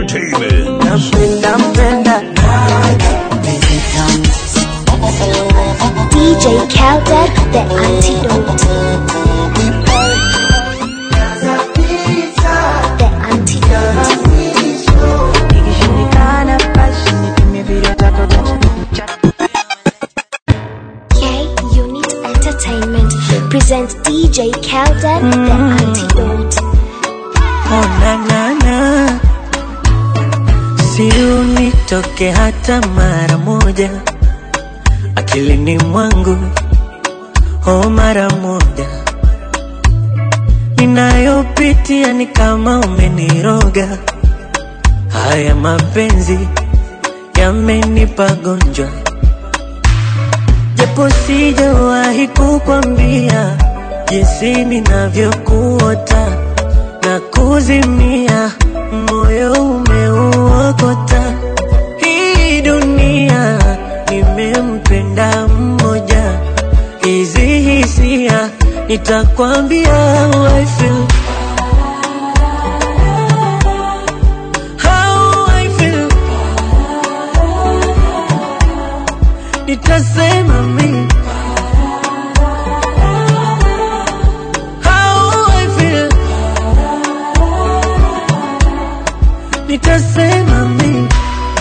Entertainment. Nampenda mpenda DJ Khaled, the antidote. The antidote. ikishindikana basi nipime vile tatu K Unit Entertainment presents DJ Khaled, the antidote. Oh, na, na, na. Si unitoke hata mara moja akilini mwangu, oh, mara moja ninayopitia ni kama umeniroga. Haya mapenzi yamenipa gonjwa, japo sijawahi kukwambia jinsi ninavyokuota na kuzimia, moyo umeuokota. Hii dunia nimempenda mmoja, hizi hisia nitakwambia how I feel. How I feel. Nitasema mimi how I feel. Nitasema mimi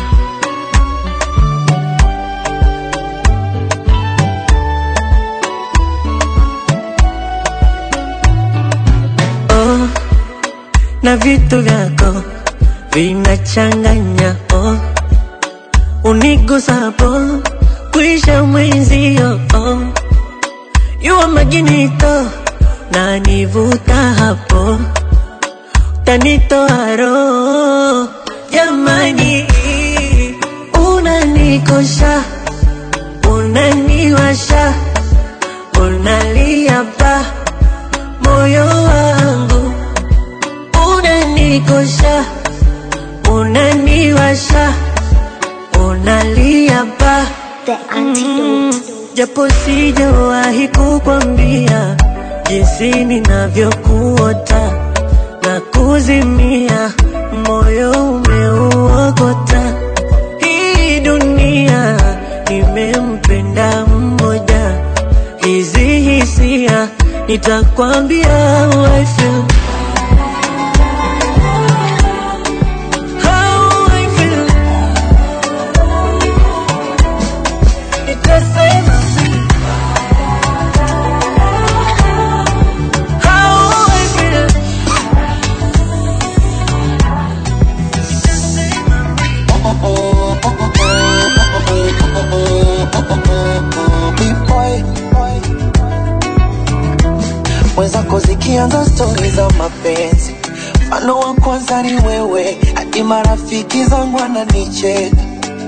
oh, na vitu vyako vinachanganya oh, unigusapo kuisha mwenzio oh, yuwa maginito na nivuta hapo tanitoa roho jamani, unanikosha unaniwasha unalia pa moyo wangu unanikosha unaniwasha unalia pa The antidote. japo sijawahi kukwambia jinsi ninavyokuota na kuzimia, moyo umeuokota. Hii dunia nimempenda mmoja, hizi hisia nitakwambia how I feel. How I feel. Nitasema how I feel. mwenzako zikianza stori za mapenzi mfano wa kwanza ni wewe hadi marafiki zangu wananicheka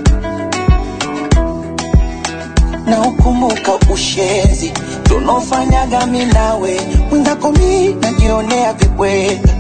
na ukumbuka ushenzi tunaofanyaga mi nawe mwenzako mi najionea vibweka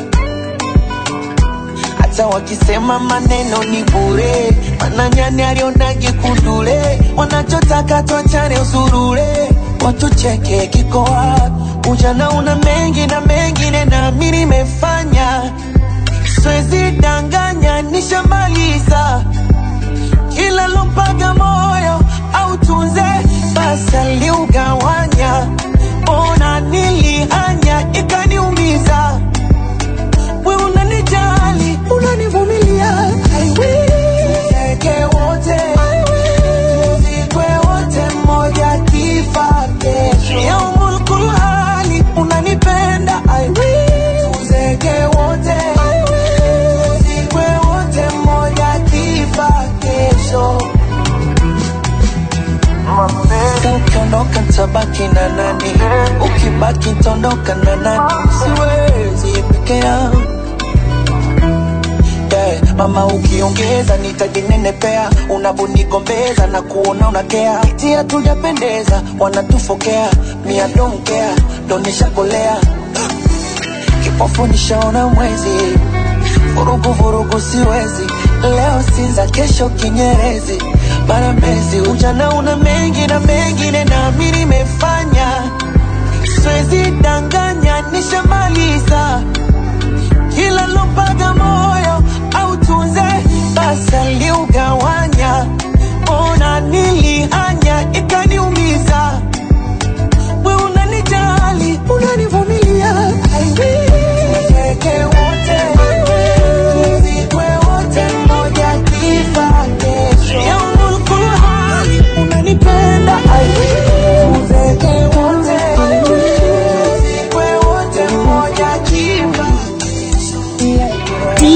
hata wakisema maneno ni bure mananyani alionage kundule wanachotaka twachane usurure watucheke kiko wapi ujana una mengi na mengine nami nimefanya swezi danganya nishamaliza kila lompaga moyo au tunze basi aliugawanya ona nilihanya ikaniumiza we unanijali unanivumilia I will. Tuzeke wote tuzikwe wote mmoja kifa kesho yaumul kulhali unanipenda I will. Tuzeke wote tuzikwe wote mmoja kifa kesho ukiondoka tabaki na nani ukibaki tondoka na nani siwezi peke yangu yeah. mama ukiongeza nitajinenepea unavonigombeza na kuona unakea iti hatujapendeza wanatufokea mia domkea donishakolea kipofu nishaona mwezi vurugu vurugu siwezi leo sinza kesho kinyerezi barambezi ujana una mengi na mengine nami nimefanya siwezi danganya nishamaliza kila lompaga moyo au tu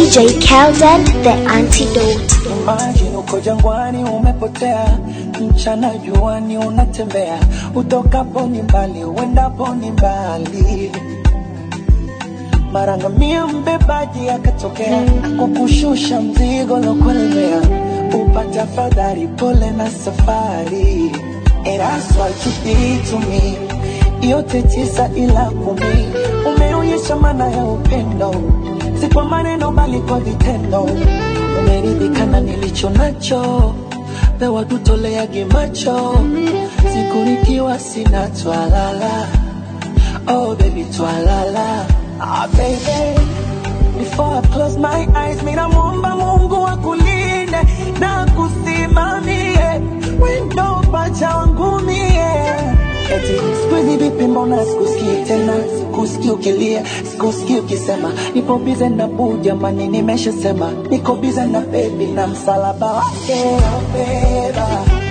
DJ Kelden, the antidote. Imagine uko jangwani umepotea, mchana juani unatembea, utokapo ni mbali, uendapo ni mbali. Mara ngamia mbebaji akatokea, kukushusha mzigo lokulemea, upata fadhari, pole na safari. And that's what you did to me, yote tisa ila kumi, umeonyesha maana ya upendo, si kwa maneno bali kwa vitendo. Umeridhika na nilicho nacho, pewa tutoleage macho, siku nikiwa sina twalala. Oh baby twalala, ah baby Before I close my eyes, mina muomba Mungu akulinde na kusimamie wendo pacha wangu mie. Eti siku hizi vipi, mbona sikusikii tena, sikusikii ukilia, sikusikii ukisema nipo bize na buu, jamani, nimeshasema niko bize na bebi na msalaba wake taubeba,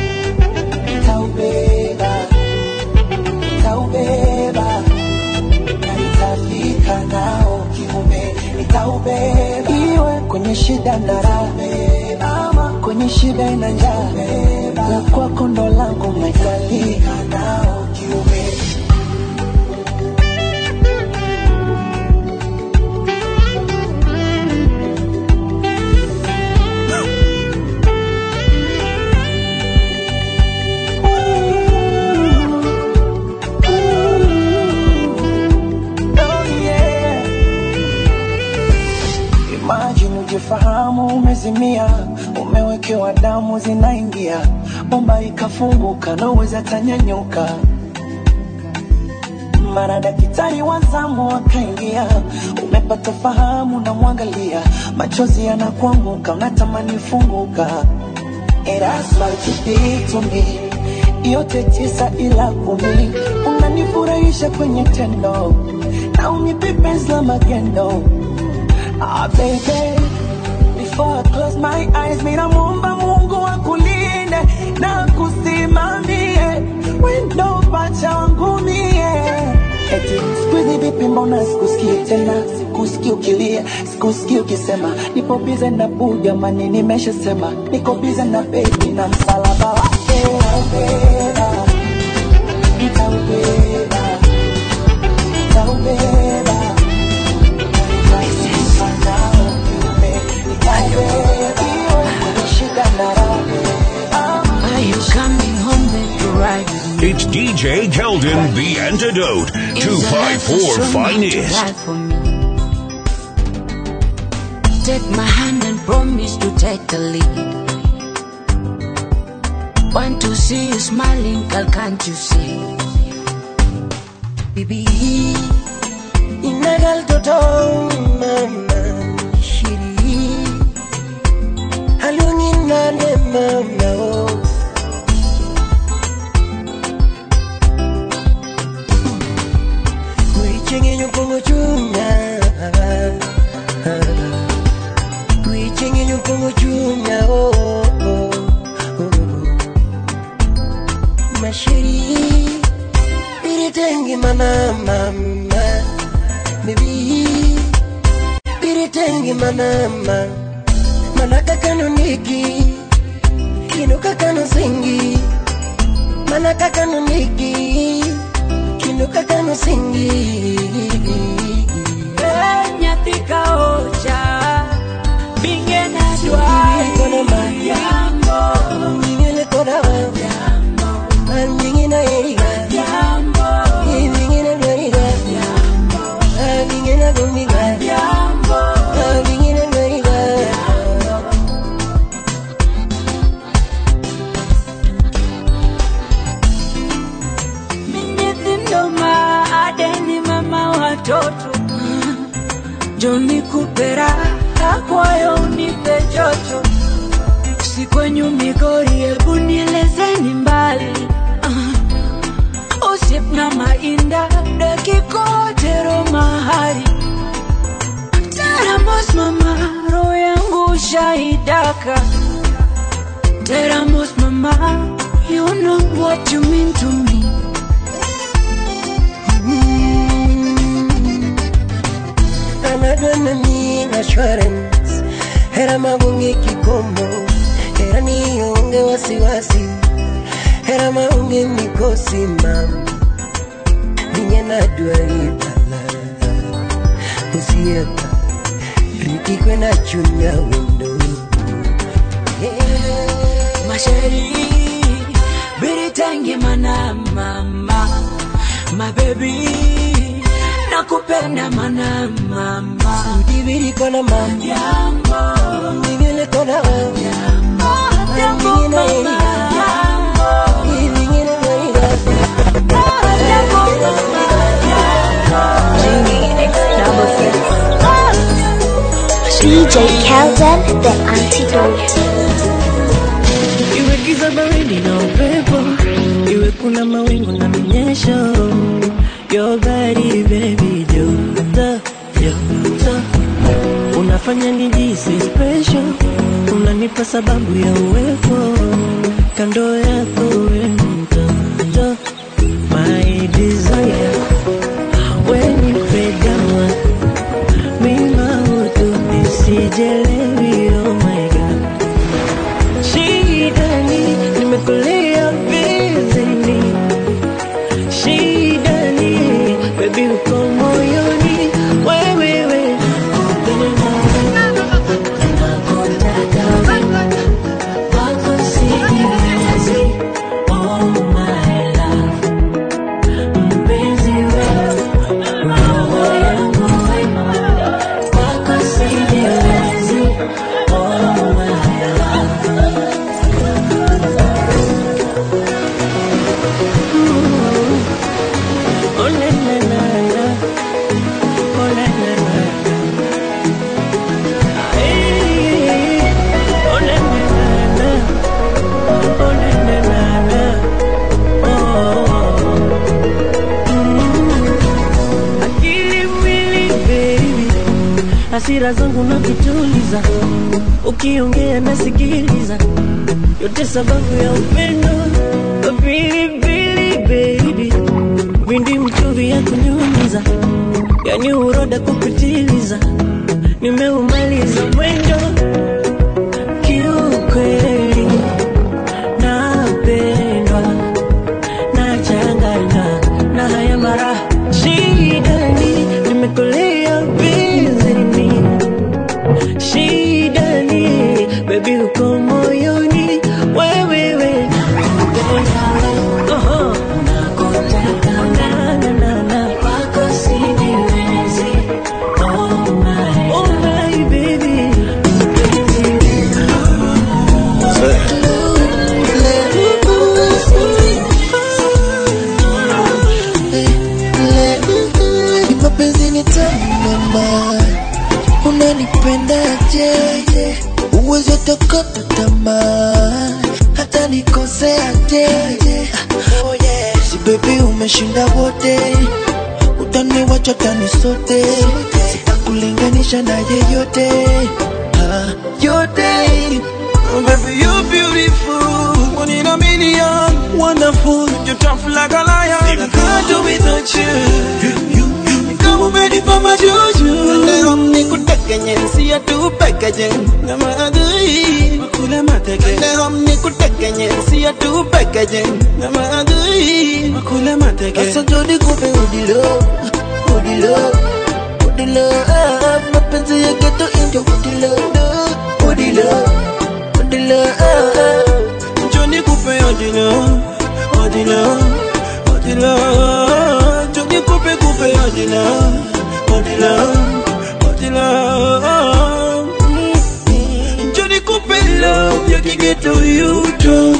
taubeba, taubeba na nitafika nao kiume, nitaubeba iwe kwenye shida na raha, ama kwenye shida na njaa, la kwako ndo langu, nitafika nao kiume. Oh yeah. Imagine ujifahamu umezimia, umewekewa damu zinaingia, bomba ikafunguka na uweza tanyanyuka. Mara daktari wa zamu akaingia, umepata fahamu na mwangalia, machozi yanakuanguka, unatamani funguka. And that's what you did to me. Yote tisa ila kumi, unanifurahisha kwenye tendo na unipe penzi la magendo. Ah, baby, before I close my eyes, mina muomba Mungu akulinde na kusimamie wendo pacha wangu mie. Eti siku hizi vipi, mbona sikusikii tena, sikusikii ukilia, sikusikii ukisema nipo bize na buu, jamani, nimeshasema niko bize na bebi na msalaba wake nitaubeba, nitaubeba, nitaubeba Are you coming home then to ride with me? It's DJ Keldon, the antidote. Is the life for 254 someone to finest. die for me? Take my hand and promise to take the lead. Want to see you smiling, girl, can't you see? Bibi inagal toto mama shiri halungin na ne mama oh Kuichenye nyukungu chunya Kuichenye nyukungu chunya oh oh oh Mashiri Biritengi mana mama Baby Biritengi mana mama Manaka kanuniki Kinuka kanu singi Manaka kanuniki Kinuka kanu singi nyathi ka ocha binge na Sibiri kono ma jambo Nyingine koda wa An nyingine eriga jambo Nyingine dweriga An nyingine gumiga jambo An nyingine dweriga Nyithindo ma adeni mama watoto Joni kupera akwayo unipe chocho Si kwenyu Migori hebu nielezeni mbali uh, Usip na mainda dakikotero mahari Teramos mama roho yangu shaidaka Teramos mama you know what you mean to me Anadwa na mi assurance hera maonge kikomo hera nionge wasiwasi hera maonge mikosi mama ninye nadwaripala osieka riti kwena chunya wendo Masheri, biritangi mana mama, my baby, nakupenda mana mama. udibiri kona mama Jambo, ndivile kona wewe jambo, jambo mama. Living in a way that Jambo mama. DJ Kelden, the antidote. Iwe giza baridi na upepo, iwe kuna mawingu na minyesho, your body baby joto joto, unafanya nijisi special, unanipa sababu ya uwepo kando yako we mtoto, my desire, when you fade down, mima utu nisijelewi, oh my god Shidani, nimekulia vizini Shidani, baby uko moyoni Wewewe, kupenda nakutaka wewe Wako sijiwezi, oh my love Mpenzi wewe, roho yangu wewe Wako sijiwezi, oh my love Oh na na na na, oh na na na na, Ay, oh na na na na, oh na na na na, oh. Mm. Akili mwili baby, hasira zangu na kutuliza, ukiongea nasikiliza, yote sababu ya upendo, pilipili baby windi mchuvi ya kunyunyiza, yani uroda kupitiliza, nimeumaliza mwendo kiukweli, napendwa nachanganywa na haya mara shidani, nimekolea bizini shidani, baby uko moyoni wewewe Oho. Na, na, na, na. Oh, my baby. mapenzi ni tamu mama, unanipendaje? Uwezo takata tamaa, hata nikoseaje? Oh yeah. Si baby umeshinda wote, utaniwacha tani sote, sitakulinganisha na yeyote ah, yote Oh, baby, you're beautiful. One in a million. Wonderful. You're tough like a lion. I can't do without you. You, you, you. Kama ready for my juju. Leo nikutekenye, siya tu pekeje. Na maadui. Makule mateke. Leo nikutekenye, siya tu pekeje. Na maadui. Makule mateke. Sasa jodi kupe udilo. Udilo. Udilo. Ah, mapenzi ya geto indio udilo. Udilo. Odila, Johnny Coupe Odila, Odila, Odila, Johnny Coupe Coupe Odila, Odila, Odila, Johnny Coupe love ya kigeto yuto,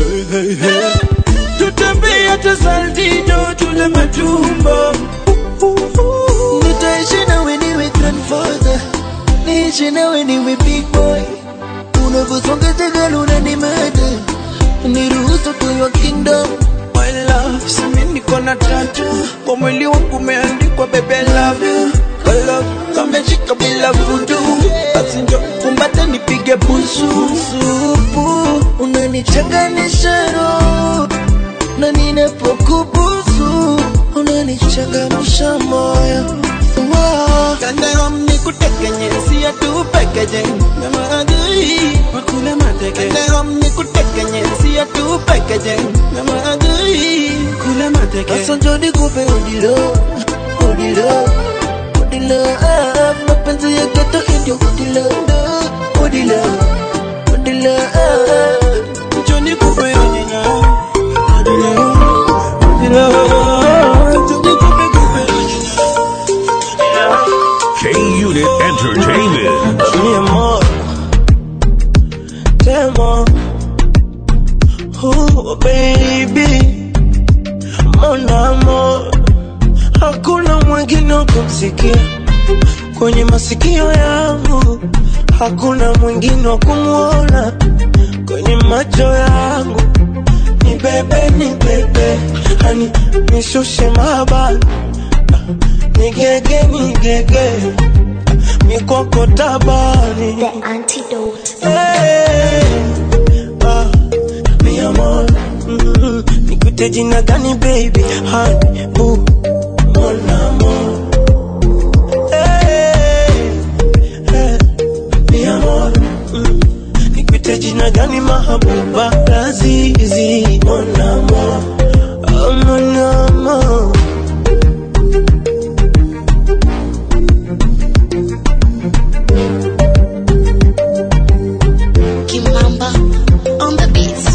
tutembea hata saltito tule matumbo, nitaishi nawe niwe grandfather, niishi nawe niwe big boy unavyosonga tegalo unanimada niruhusu tunywa kingdom my love simi niko na tatu kwa mwili wangu umeandikwa bebe love you My love kameshika bila vudu basi njo kumbate nipige busu supu unanichanganisha roho na ninapokubusu unanichangamsha moyo Wow. Kanda nikutekenye siya tu pekeje na maadui wakule mateke Nehom nikutekenye siya tu pekeje na maadui kule mateke Sasa njoni kupe udilo udilo udilo ah, mapenzi ya geto indio udilo udilo udilo ah, njoni kupe udilo udilo udilo njoni kupe kupe K Unit Entertainment. mi amor, te amo. Oh, baby, mon amor, hakuna mwingine wa kumsikia kwenye masikio yangu, hakuna mwingine wa kumwona kwenye macho yangu. Ni bebe, ni bebe, hani nishushe mabani, nigege, nigege mikoko tabani The antidote. Hey, ah, mi amor mm, nikute jina gani baby honey boo mon amor hey, hey, mi amor mm, nikute jina gani mahabuba lazizi mon amor oh, mon amor Kimamba on the beats.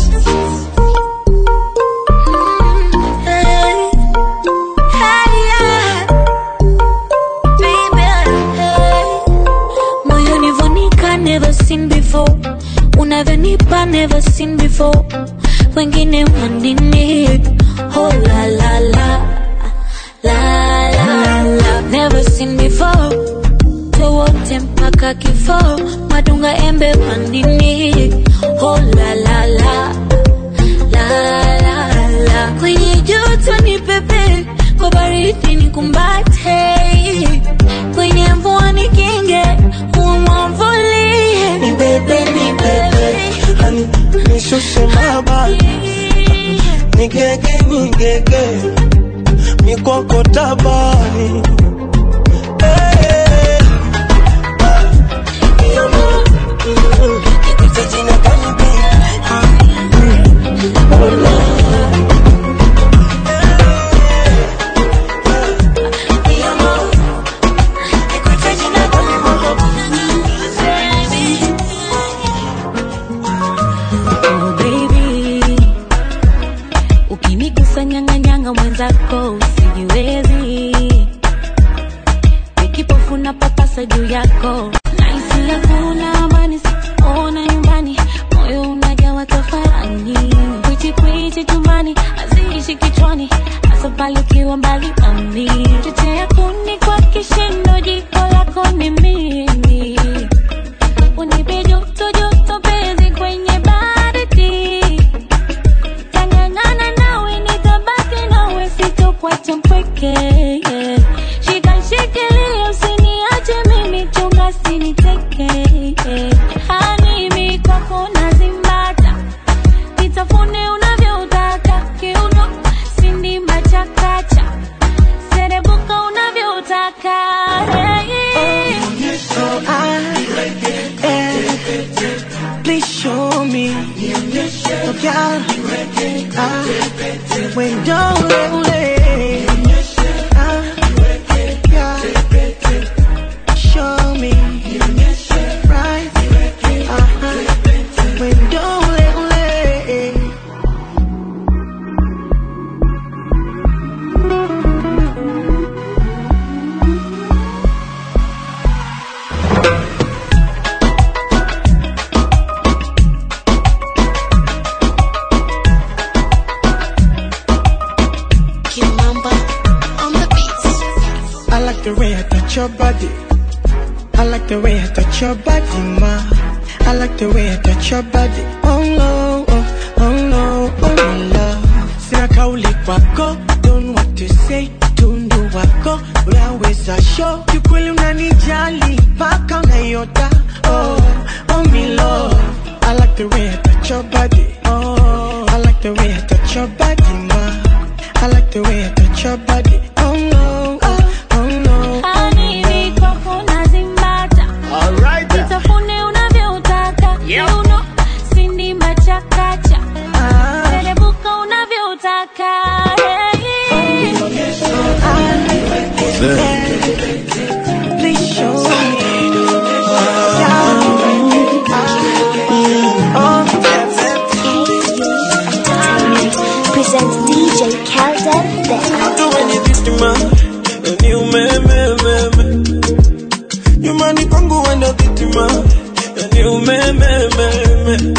Hey, hey, yeah. Baby, hey. Moyoni vonika never seen before unavyonipa never seen before wengine wanini oh la la la la la la never seen before wote mpaka kifo madunga embe pandini oh la la la la la la kwenye joto ni pepe kwa baridi ni kumbate kwenye mvua ni kinge umwamvulie ni bebe ni bebe hani nishushe mabani nigege nigege mikoko tabani Hey, ah, mi amor, mm, nikute jina gani baby? Ah, oh, Lord. Mi amor, nikute jina gani Oh baby, ukinigusa nyang'anyanga mwenzako usijiwezi, nikipofu na papasa juu yako, naisi hakuna amani, sikuona nyumbani, moyo unajawa tafarani, kwichi kwichi chumbani, haziishi kichwani, hasa pale ukiwa mbali nami, chochea kuni kwa kishindo, jiko lako ni mimi unipe joto joto penzi kwenye baridi tangangana nawe nitabaki nawe sitokuacha mpweke shika shikilia usiniache mimi chunga siniteke hanimi kwako nazimbata nitafune unavyotaka kiuno sindimba chakacha serebuka unavyotaka hey. So I, eh, please show me. So girl, I, when don't let Ah, yeah, show me. Right, uh-huh, when don't let Kimamba on the beats. I like the way I touch your body. I like the way I touch your body, ma. I like the way I touch your body. Oh no, oh, oh no, oh my love. Sina kauli kwako, don't know what to say. Tundu wako, unaweza show. Kiukweli unanijali, paka unayota. Oh, oh me love. I like the way I touch your body. Oh, I like the way I touch your body, ma. I like the way I touch your body. Oh no, oh, oh no. Hanimi kwako nazimba kwangu wendo vitima yani umemememe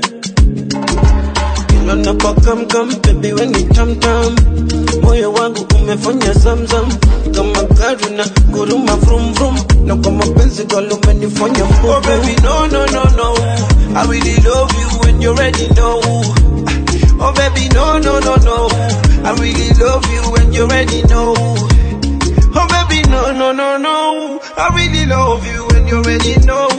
kila napokamkam bebi weni tamtam moyo wangu umefanya zamzam kama gari na guruma vrum vrum na kwa mapenzi galo umenifanya mbovu oh baby no no no no I really love you when you already know Oh baby no no no no I really love you when you already know Oh baby no no no no I really love you when you already know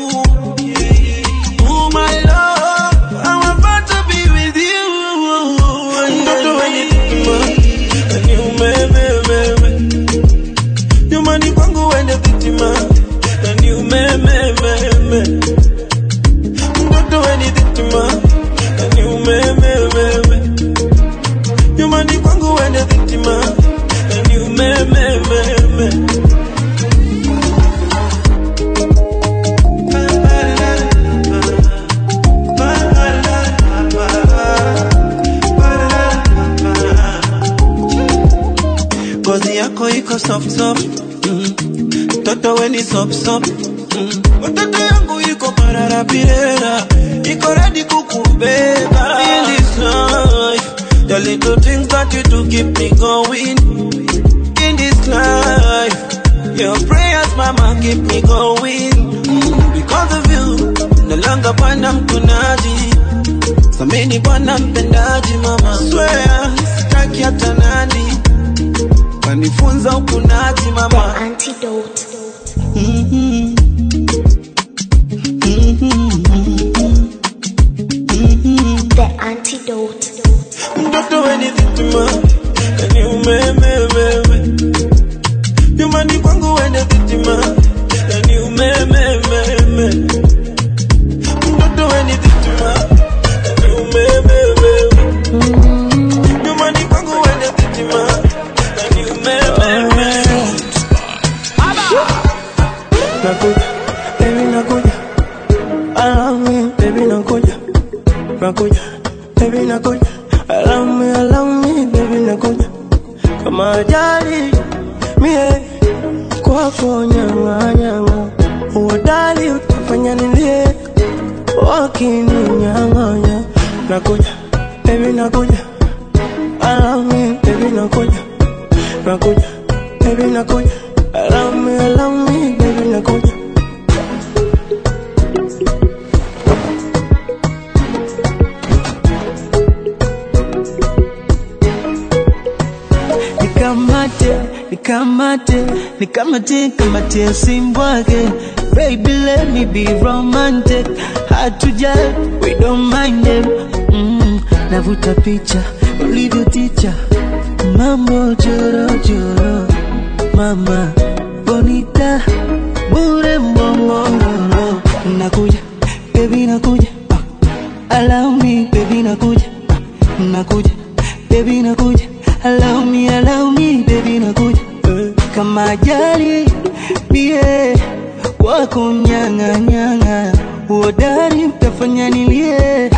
Oh my love I'm about to be with you Mtoto wenye hekima ni umemememe nyumbani kwangu wende vitima ni umemememe mtoto weni vitima ni umemememe nyumbani kwangu wende vitima ni umemememe ngozi yako iko soft soft mm. Toto weni sop sop mm. Watoto yangu iko pararapirera iko ready kukubeba in this life the little things that you do keep me going in this life your prayers mama keep me going mm. because of you nalanga bwana mkunaji samini bwana mpendaji mama swear sitaki hata nani kanifunza ukunaji mama Antidote. The antidote. mtoto weni vitima ni umemememe nyumbani kwangu wende vitima ni umemememe mtoto weni vitima ni umemememe nyumbani kwangu wende vitima ni umemememe nakuja baby nakuja allow me baby nakuja nakuja baby nakuja allow me allow me baby nakuja kama ajali mie kwako nyanga nyanga uodali utafanya nilie wakininyang'anya nakuja baby nakuja allow me baby nakuja nakuja baby nakuja allow me allow me baby nakuja nikamate nikamate nikamate kamate simbwake baby let me be romantic hard to judge we don't mind them mm, navuta picha ulivyo ticha mambo jorojoro mama bonita bure mbongororo nakuja baby nakuja ah, allow me baby nakuja ah, nakuja baby nakuja allow me allow me baby nakuja eh, kama ajali bie wako nyanga nyanga uodari mtafanya nilie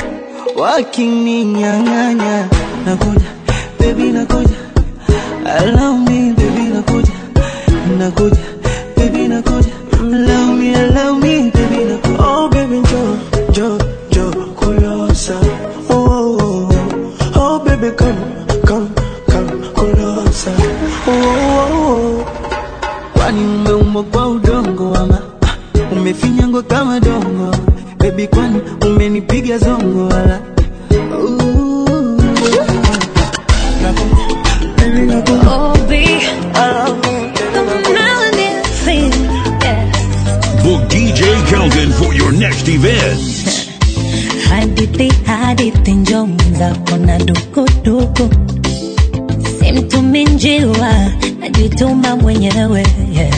wakininyang'anya nakuja baby nakuja allow me baby nakuja nakuja baby nakuja allow me allow me baby nakuja oh baby jo jo jo kulosa oh oh oh, oh baby come come come kulosa oh oh oh kwani umeumbwa kwa udongo ama ah, umefinyangwa kama dongo bebi kwani umenipiga zongo wala Ooh. Nakuja, baby, nakuja. Oh, be Allow me, baby, the nakuja. melanin thing. Yeah. Book DJ Kelvin for your next event. Hadithi hadithi njo mwenzako na dukuduku, simtumi njiwa, najituma mwenyewe yeah.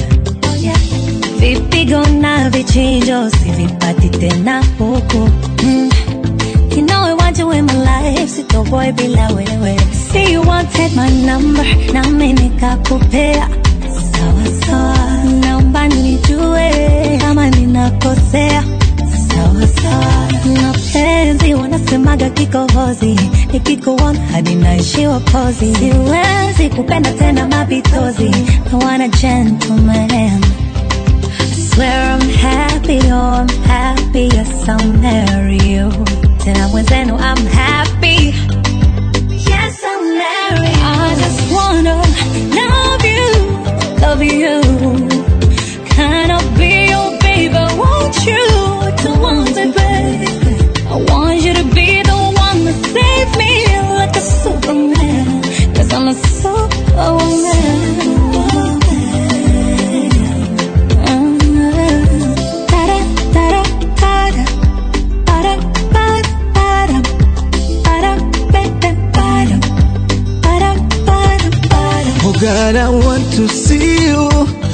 Vipigo na vichinjo sivipati tena huku mm. You know I want you in my life, sitoboy bila wewe. See you wanted my number, nami nikakupea sawa sawa. Naomba nijue kama ninakosea sawa sawa. Mapenzi wanasemaga kikohozi, nikikuona hadi naishiwa kozi. Siwezi kupenda tena mapitozi, I want a gentleman. swear I'm happy, oh I'm happy, yes I'll marry you. Tena mwenzenu I'm happy, yes I'll marry you. I just wanna love you, love you. Can I be your baby? Won't you to want me, baby? I want you to be the one to save me like a superman. Cause I'm a superwoman. Oh God, I want to see you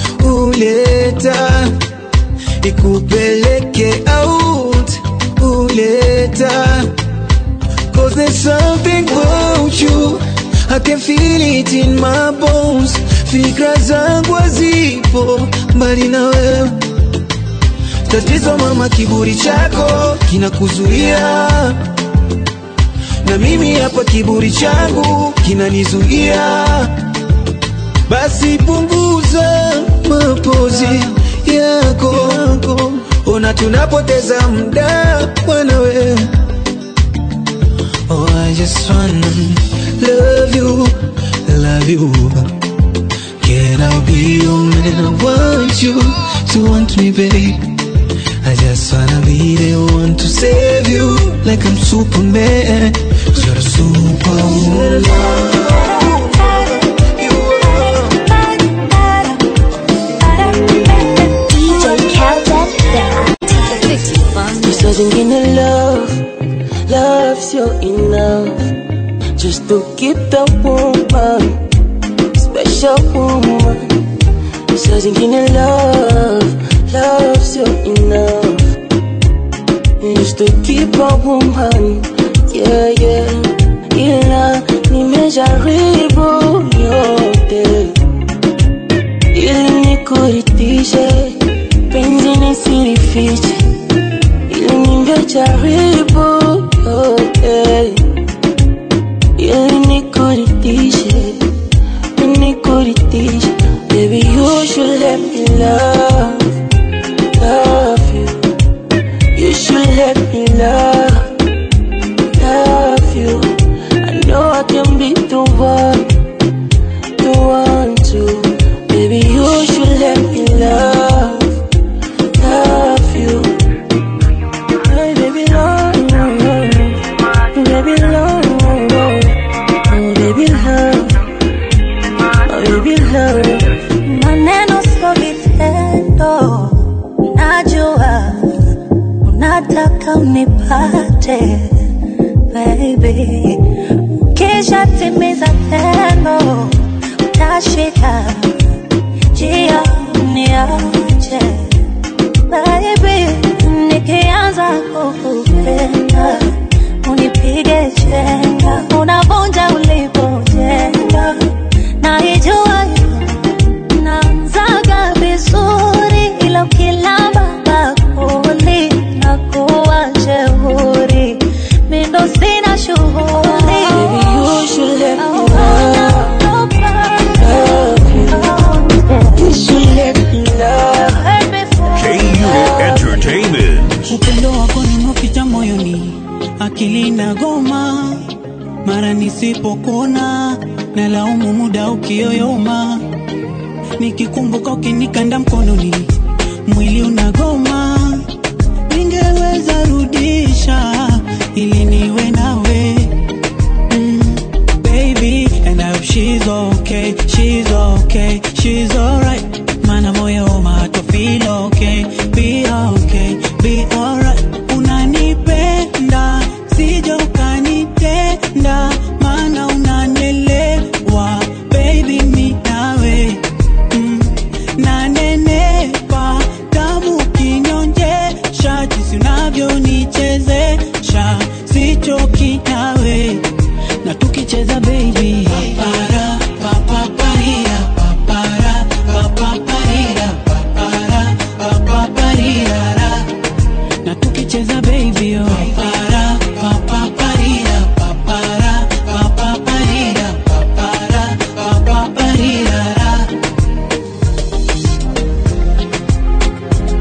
uleta ikupeleke out uleta Cause there's something about you I can feel it in my bones Fikra zangu hazipo mbali na wewe Tatizo mama, kiburi chako kinakuzuia na mimi hapa kiburi changu kinanizuia basi punguza mapozi yako, ona tunapoteza muda bwana we. Oh, I just wanna love you, love you. Can I be your man? I want you to want me, babe. I just wanna be the one to save you, like I'm Superman. You're a superwoman. You are. DJ Kelvin, the antidote. Saa zingine love, love sio enough Just to keep the woman, special woman Saa zingine love, love sio enough Just to keep a woman, yeah yeah Ila nimejaribu yote ili nikuridhishe, penzi nisilifiche, ili ningejaribu yote, ili nikuridhishe, nikuridhishe. Baby, you should let me love, love you. You should let me love, love you. I know I can be the one the one to Baby, you should let me love, love you Hey, baby, love, baby, love, oh, baby, love, oh, baby, love Maneno sio vitendo, najua unataka unipate baby, kisha timiza tendo, utashika njia niache baby, nikianza kukupenda unipige chenga, unavunja ulipojenga, naijua namzaga vizuri ila ukilamba bakuli na kuwa jeuri mindo sina shughuli Baby, you should let me love, love you You should let me love KU Entertainment. upendo wako nimeficha moyoni, akili na goma, mara nisipokona na laumu muda ukiyoyoma, nikikumbuka ukinikanda mkononi, mwili unagoma, ningeweza rudisha ili niwe nawe mm, baby and I hope she's okay, she's okay, she's alright. Mana moyo mato feel okay, be okay, be alright. Unanipenda, sija ukanitenda, mana unanelewa, baby mi nawe mm, nanenepa tamu kinyonjesha, jinsi unavyonichezesha, sichoki nawe na tukicheza baby papara papaparira papara papaparira papara papaparirara na tukicheza baby oh papara papaparira papara papaparira papara papaparirara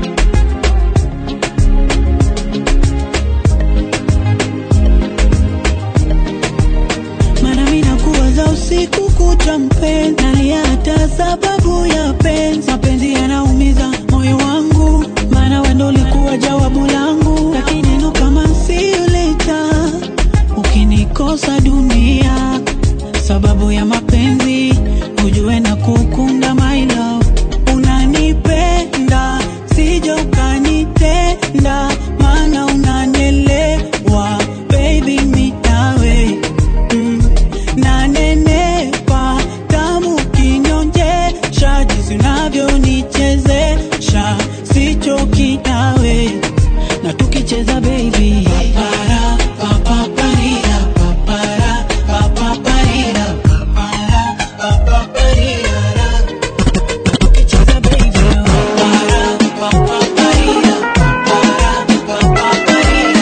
nda maana unanielewa baby mitawe mm. nanenepa tamu kinyonjesha jinsi unavyonichezesha sichoki nawe na tukicheza baby papara papaparira papara papaparira papara papaparira tukicheza baby papara papaparira papara papaparira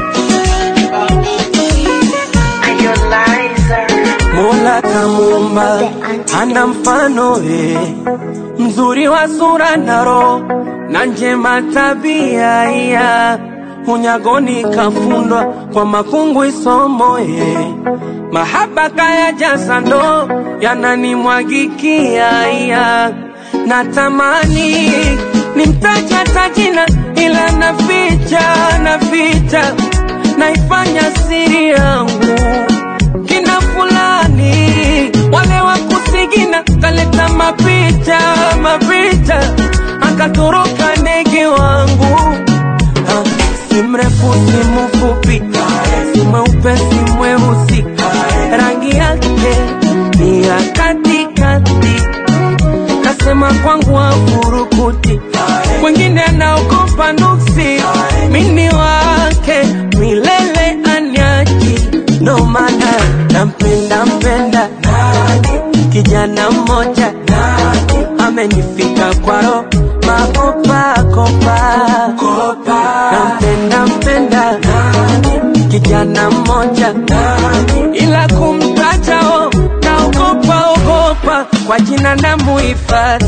Mola kamuumba ana mfano eh, mzuri wa sura na roho na njema tabia iya unyagoni kafundwa kwa makungu isomo eh, mahaba kaya jasa ndo yananimwagikia iya natamani nimtaja tajina ila naficha naficha naifanya siri yangu kina fulani wale wa kusigina kaleta mapicha mapicha akatoroka ndege wangu Ha, si mrefu si mfupi si mweupe si mweusi rangi yake ni ya katikati kasema kwangu afurukuti wengine anaogopa nuksi mini wake milele anyaji ndo maana nampenda mpenda kijana mmoja amenifika kwaro makopakopa nampenda mpenda kijana mmoja ila kumtajao naogopa ogopa kwa jina na muhifadhi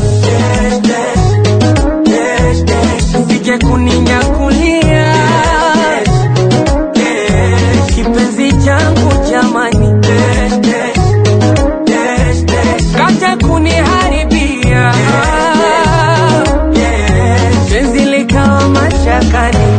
sije kuninyakulia kipenzi changu jamani kaja kuniharibia penzi likawa mashakani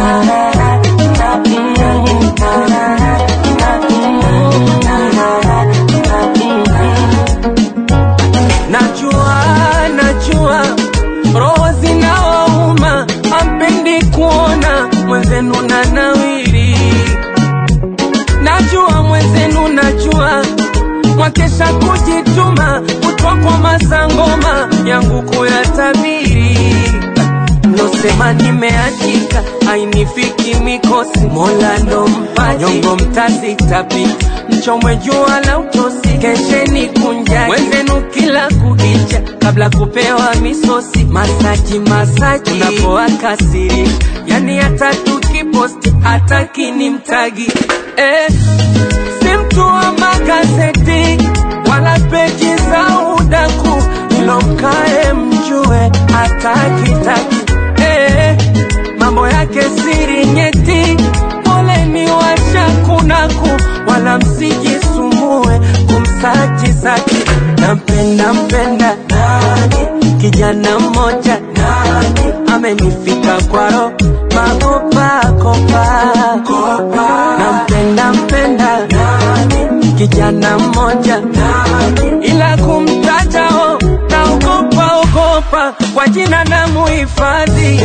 najua najua roho zinawauma ampendi kuona mwenzenu na nawiri najua mwenzenu najua mwakesha kujituma kutwa kwa masangoma yangu kuyatabiri mlosema nimeachika ainifiki mikosi mola ndo mpaji nyongo mtazitapi mchomwe jua la utosi kesheni kunjani wenzenu kila kukicha kabla kupewa misosi masaji masaji unapoakasiri yani hata tukiposti hata kinimtagi eh, si mtu wa magazeti wala peji za udaku ilo mkae mjue hatakitaki eh, mambo yake siri nyeti poleni washakunaku wala msijisumbue kumsaji saki nampenda mpenda kijana mmoja amenifika kwaro makopakopa nampenda mpenda kijana mmoja ila kumtajao naogopa ogopa kwa jina na muhifadhi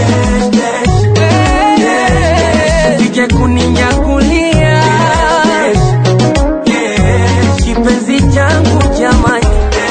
sije kuninyakulia kipenzi changu jamani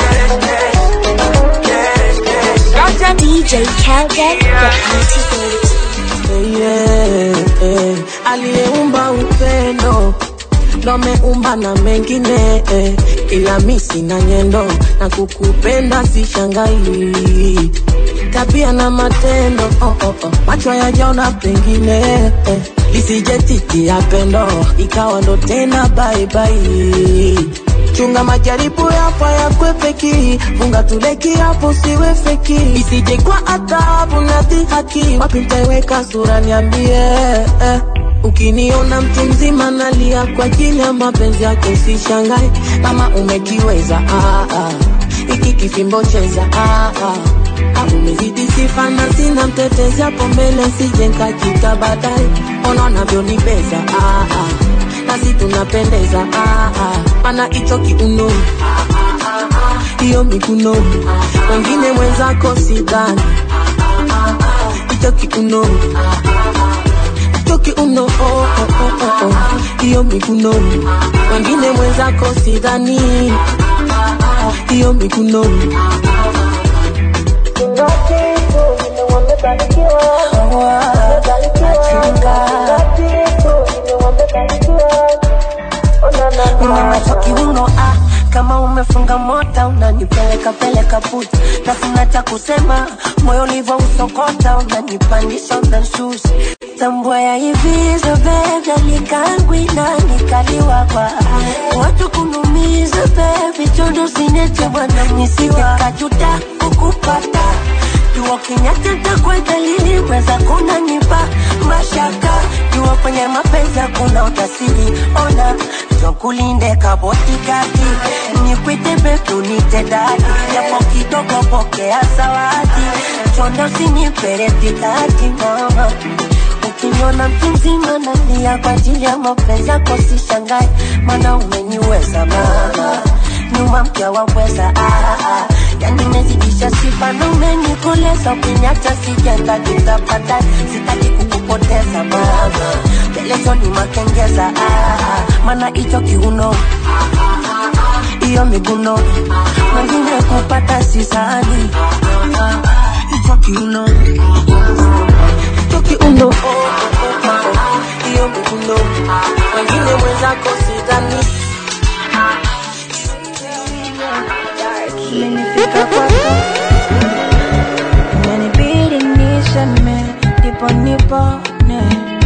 kacha DJ Kelden, the antidote. yeah, yeah. aliyeumba upendo ndo ameumba na mengine eh, ila mi sina nyendo na kukupenda sishangai tabia na matendo oh, oh, oh. macho yajaona pengine eh, lisije titi ya pendo ikawa ndo tena baibai chunga majaribu yapo yakwepeki funga tuleki hapo siwe feki isije kwa adhabu na dhihaki wapi mtaiweka sura niambie eh. Ukiniona mtu mzima nalia kwa ajili ya mapenzi yako, usishangae kama umekiweza. Ah, ah. Hiki kifimbo cheza ah, ah. Ah, umezidi sifa na sina mtetezi hapo mbele, sije nkakita baadaye. Ona unavyonibeza ah, ah. nasi tunapendeza ah, ah. Mana hicho kiuno hiyo miguno wengine mwenzako sidhani hicho kiuno choki uno oh, oh, oh, oh, oh. hiyo miguno wengine mwenzako sidhani hiyo miguno Unamacho kiuno ah, kama umefunga mota unanipeleka peleka puta, na sina cha kusema, moyo ulivyo usokota, unanipandisha unanshusha, tambua ya hivi so baby, alikangwi na nikaliwa kwa watu kunumiza baby, chondo sineche bwana mnisiwa kajuta kukupata jua kinyata takwa dalili weza kunanipa mashaka jua kwenye mapenzi hakuna utasiri ona jokulinde kabotikati nikwite betu nite dadi japo kidogo pokea zawadi chondo siniperetikati mama ukiniona mtu mzima nalia kwa ajili ya mapenzi yako sishangae mana umeniweza mama nyuma mkia waweza ah, ah. yani mezidisha sifa na umenikoleza ukiniacha sijenda tutapata sitaki kukupoteza mama pelezo ni makengeza ah, ah. mana hicho kiuno hiyo miguno mwengine kupata sisani hicho kiuno hicho kiuno hiyo miguno wengine mwenzako sidhani Umenifika kwako, umenibidi niseme, ndipo nipone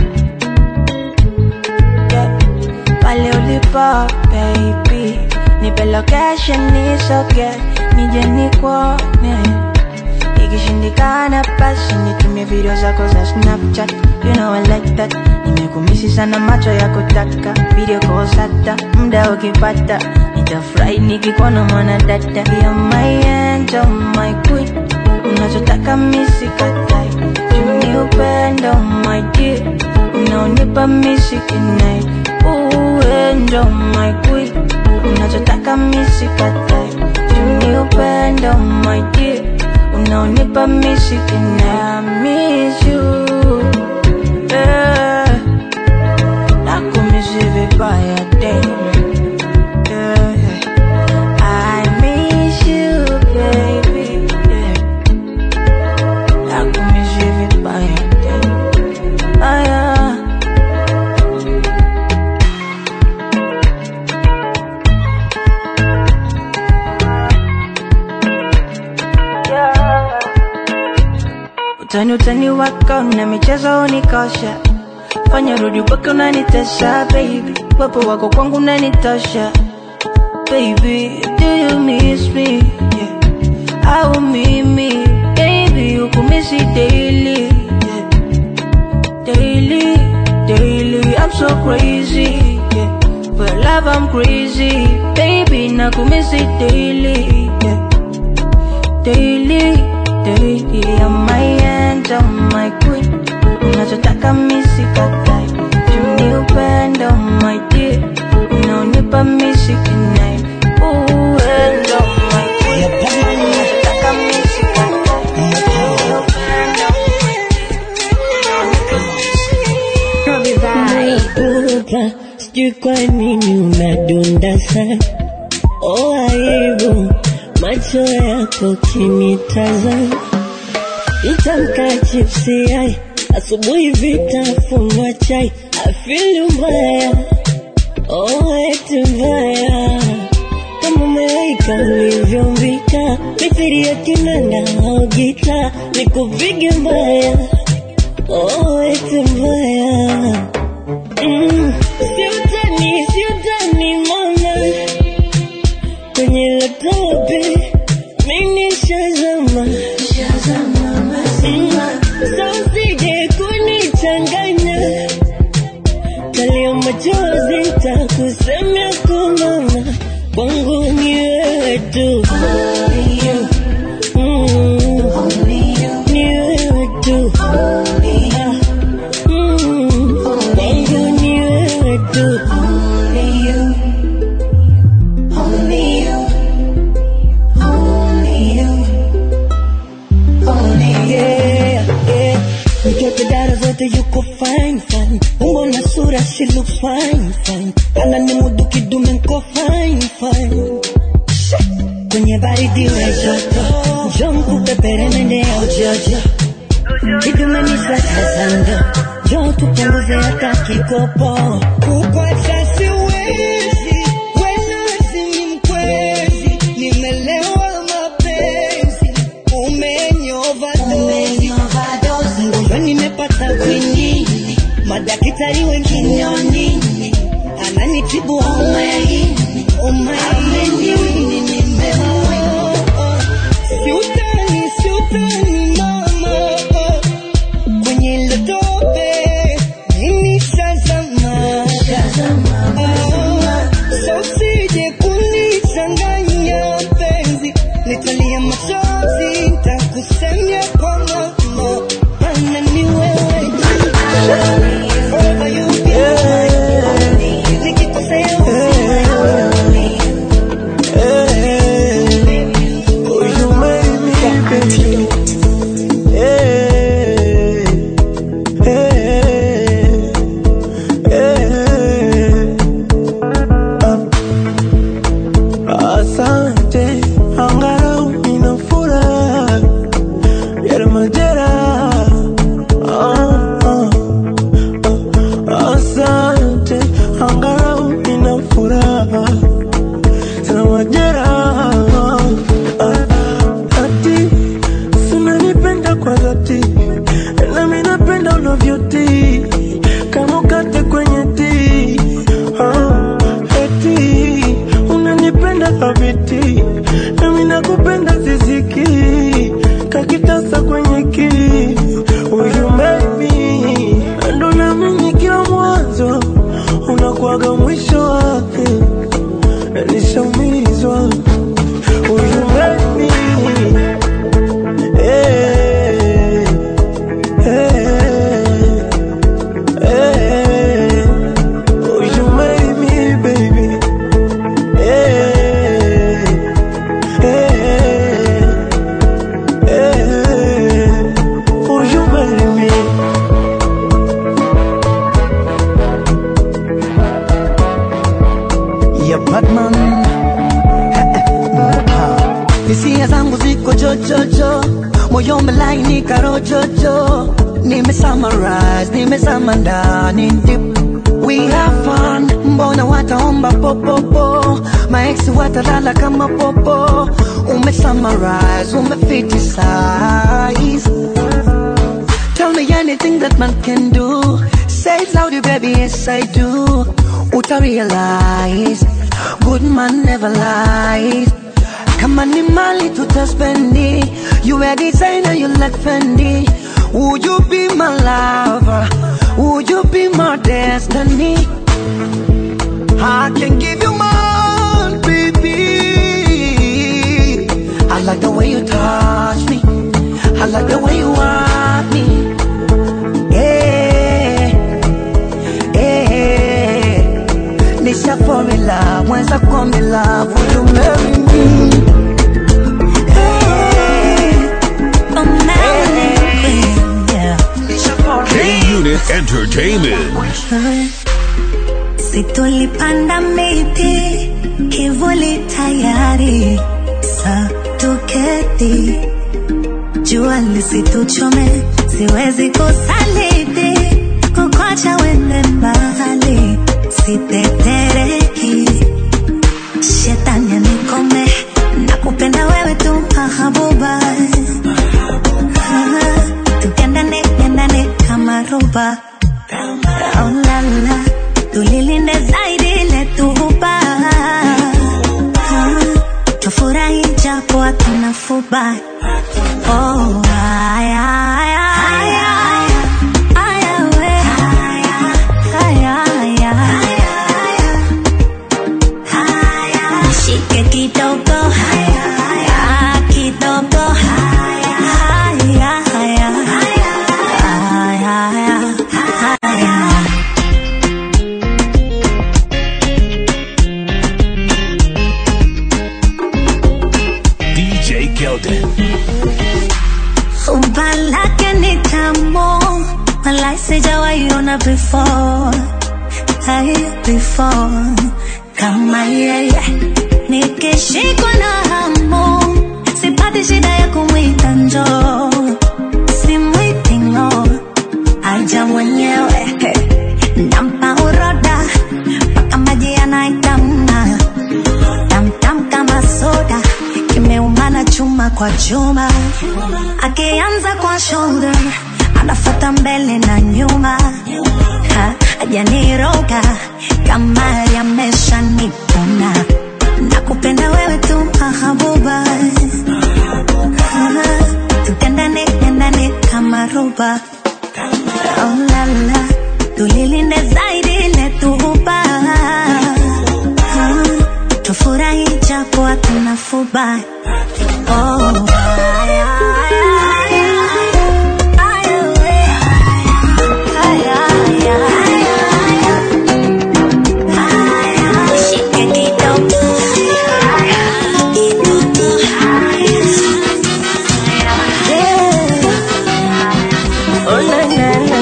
yeah. Pale ulipo baby, nipe location nisoge, nije nikuone Ikishindikana basi nitumie video zako za Snapchat You know I like that Nimekumisi sana macho ya kutaka Video calls hata muda ukipata Nitafurahi nikikuona mwana dada You're my angel, my queen Unachotaka misi katai Juni upendo, my dear Unaonipa misi kinai Ooh, angel, my queen Unachotaka misi katai Juni upendo, my dear unaonipa mishiki na miss you yeah. nakumisi vibaya damn. yeah. I miss you baby yeah. nakumisi vibaya damn. ah, yeah. Utani utani wako na michezo unikosha, fanya rudi upaka unanitesha baby, wapo wako kwangu unanitosha baby, do you miss me yeah. au mimi baby ukumisi daily yeah. daily daily I'm so crazy yeah. for your love I'm crazy baby nakumisi daily yeah. daily daily I'm my angel, my queen unachotaka misi katai juni upendo my dear unaonipa misi kinai Ooh, angel, my queen unachotaka misi katai juni upendo Naikuta, sijui kwa nini unadunda sana oh, aibu macho yako kinitazama itamka chipsi yai asubuhi vitafunwa chai afili mbaya oh, eti mbaya kama umeweka ulivyombika mithiri ya kinanda au gita nikupige mbaya oh, eti mbaya Mm, siutani siutani mama kwenye laptopi mimi shazama sausije kunichanganya talia machozi takusemea kumama kwangu ni wewe tu Mm, ni wewe tu Mm, kwangu ni wewe tu Yeah, yeah. Mtoto dara zote mate yuko fine fine, umbo na sura she looks fine fine, ana ni mudu kidume nko fine fine. Kwenye baridi we joto, njoo nikupepere mende ya ujojo, kidume ni sakazando, njoo tupunguze hata kikopo. Kukwacha siwezi, wena ni mkwezi, nimelewa mapenzi, umenyovadozi, ndio nimepata kwinini, madaktari wengine nini, ananitibu homa ya ini, homa ya ini nimeoa. Siutani, siutani mama, kwenye ile tope mimi shazama, Ah, so usije kunichanganya mpenzi, nitalia machozi, nitakusemia kwa mama, maana ni wewe tu. Forever you be mine. Nikikosea usinione. Asante, angalau nina furaha yale majeraha. Ah, ah, ah. Asante, angalau nina furaha sana majeraha. Ah, ati sinanipenda kwa dhati, nami napenda unavyotii kama ukate kwenye tii. Ah, eti unanipenda thabiti, nami nakupenda ziziki kakitasa kwenye ki Will make me ndo naamini kila mwanzo unakuwaga mwisho wake, nishaumizwa Will you make me eh, eh, eh. Will you marry me, baby? Eh, eh, eh. Will you marry me? ya Batman hisia zangu ziko jojojo, moyo umelainika rojojo, nime summarize, nimezama ndani deep. We have fun, mbona wataomba popopo, maex watalala kama popo, ume summarize, ume fitisize Tell me anything that man can do. Say it loudly, baby, yes I do. Uta realize, good man never lies. Kama ni mali tutaspendi, you a designer, you like Fendi. Would you be my lover? Would you be my destiny? I can give you more, baby. I like the way you touch me. I like the way you want me. Yeah, yeah. Nisha fall in love, mwenza fall in love. Would you marry me? K Unit Entertainment. Si tulipanda miti kivuli tayari, sa tuketi, jua lisituchome, siwezi kusaliti, kukwacha wende mbali, sitetereki, shetani anikome, nakupenda wewe tu mahabuba, tukendane kendane kama roba Oh la la, tulilinde zaidi letuhuba tufurahi japo hatuna fuba Oh, aya, aya, aya, aya, we. Aya, aya. Nishike kidogo Ah, kidogo Aya, aya. Aya, aya. DJ Kelden. Walai sijawahi ona before Hai before Kama yeye Nikishikwa na hamu Sipati shida ya kumwita njoo Simwiti ng'o Aja mwenyewe Nampa uroda Paka maji yanaitamna Tamtam kama soda Kimeumana chuma kwa chuma Akianza kwa shoulder Anafata mbele na nyuma Ha, Hajaniroga Kama yamesha nipona Nakupenda wewe tu mahabuba Tupendane, pendane kama roba Oh la la Tulilinde zaidi letuhuba Tufurahi japo hatuna fuba Oh, aya, aya, aya, aya, aya, aya, aya. Shike kidogo. Oh, na, na, na.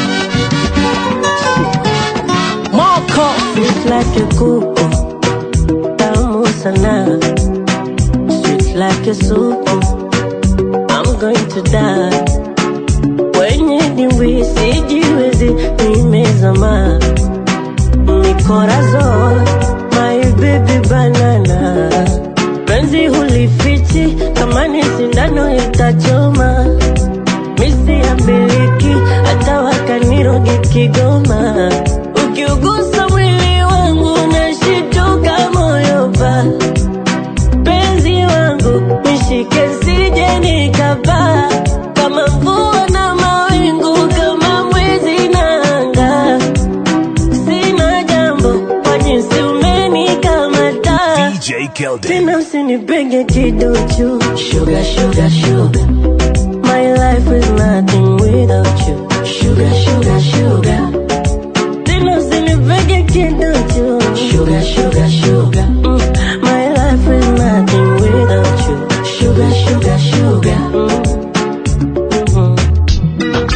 Moko Sweet like a kuku Tamu sana Sweet like a soup I'm going to die Kwenye dimbwi sijiwezi nimezama Mikorazon My baby banana Penzi hulifichi Kama ni sindano itachoma misi ya miliki hata wakanirogi Kigoma. Ukiugusa mwili wangu nashituka moyo pa penzi wangu nishike sije nikapaa kama mvua na mawingu kama mwezi na anga sina jambo kwa jinsi umenikamata DJ Keldon. tena usinipenge kiduchu sugar, sugar, sugar. My life is nothing without you. Sugar, sugar, sugar. Tena usinipege kiduchu. Sugar, sugar, sugar. Mm. My life is nothing without you. Sugar, sugar, sugar. Mm. Mhm.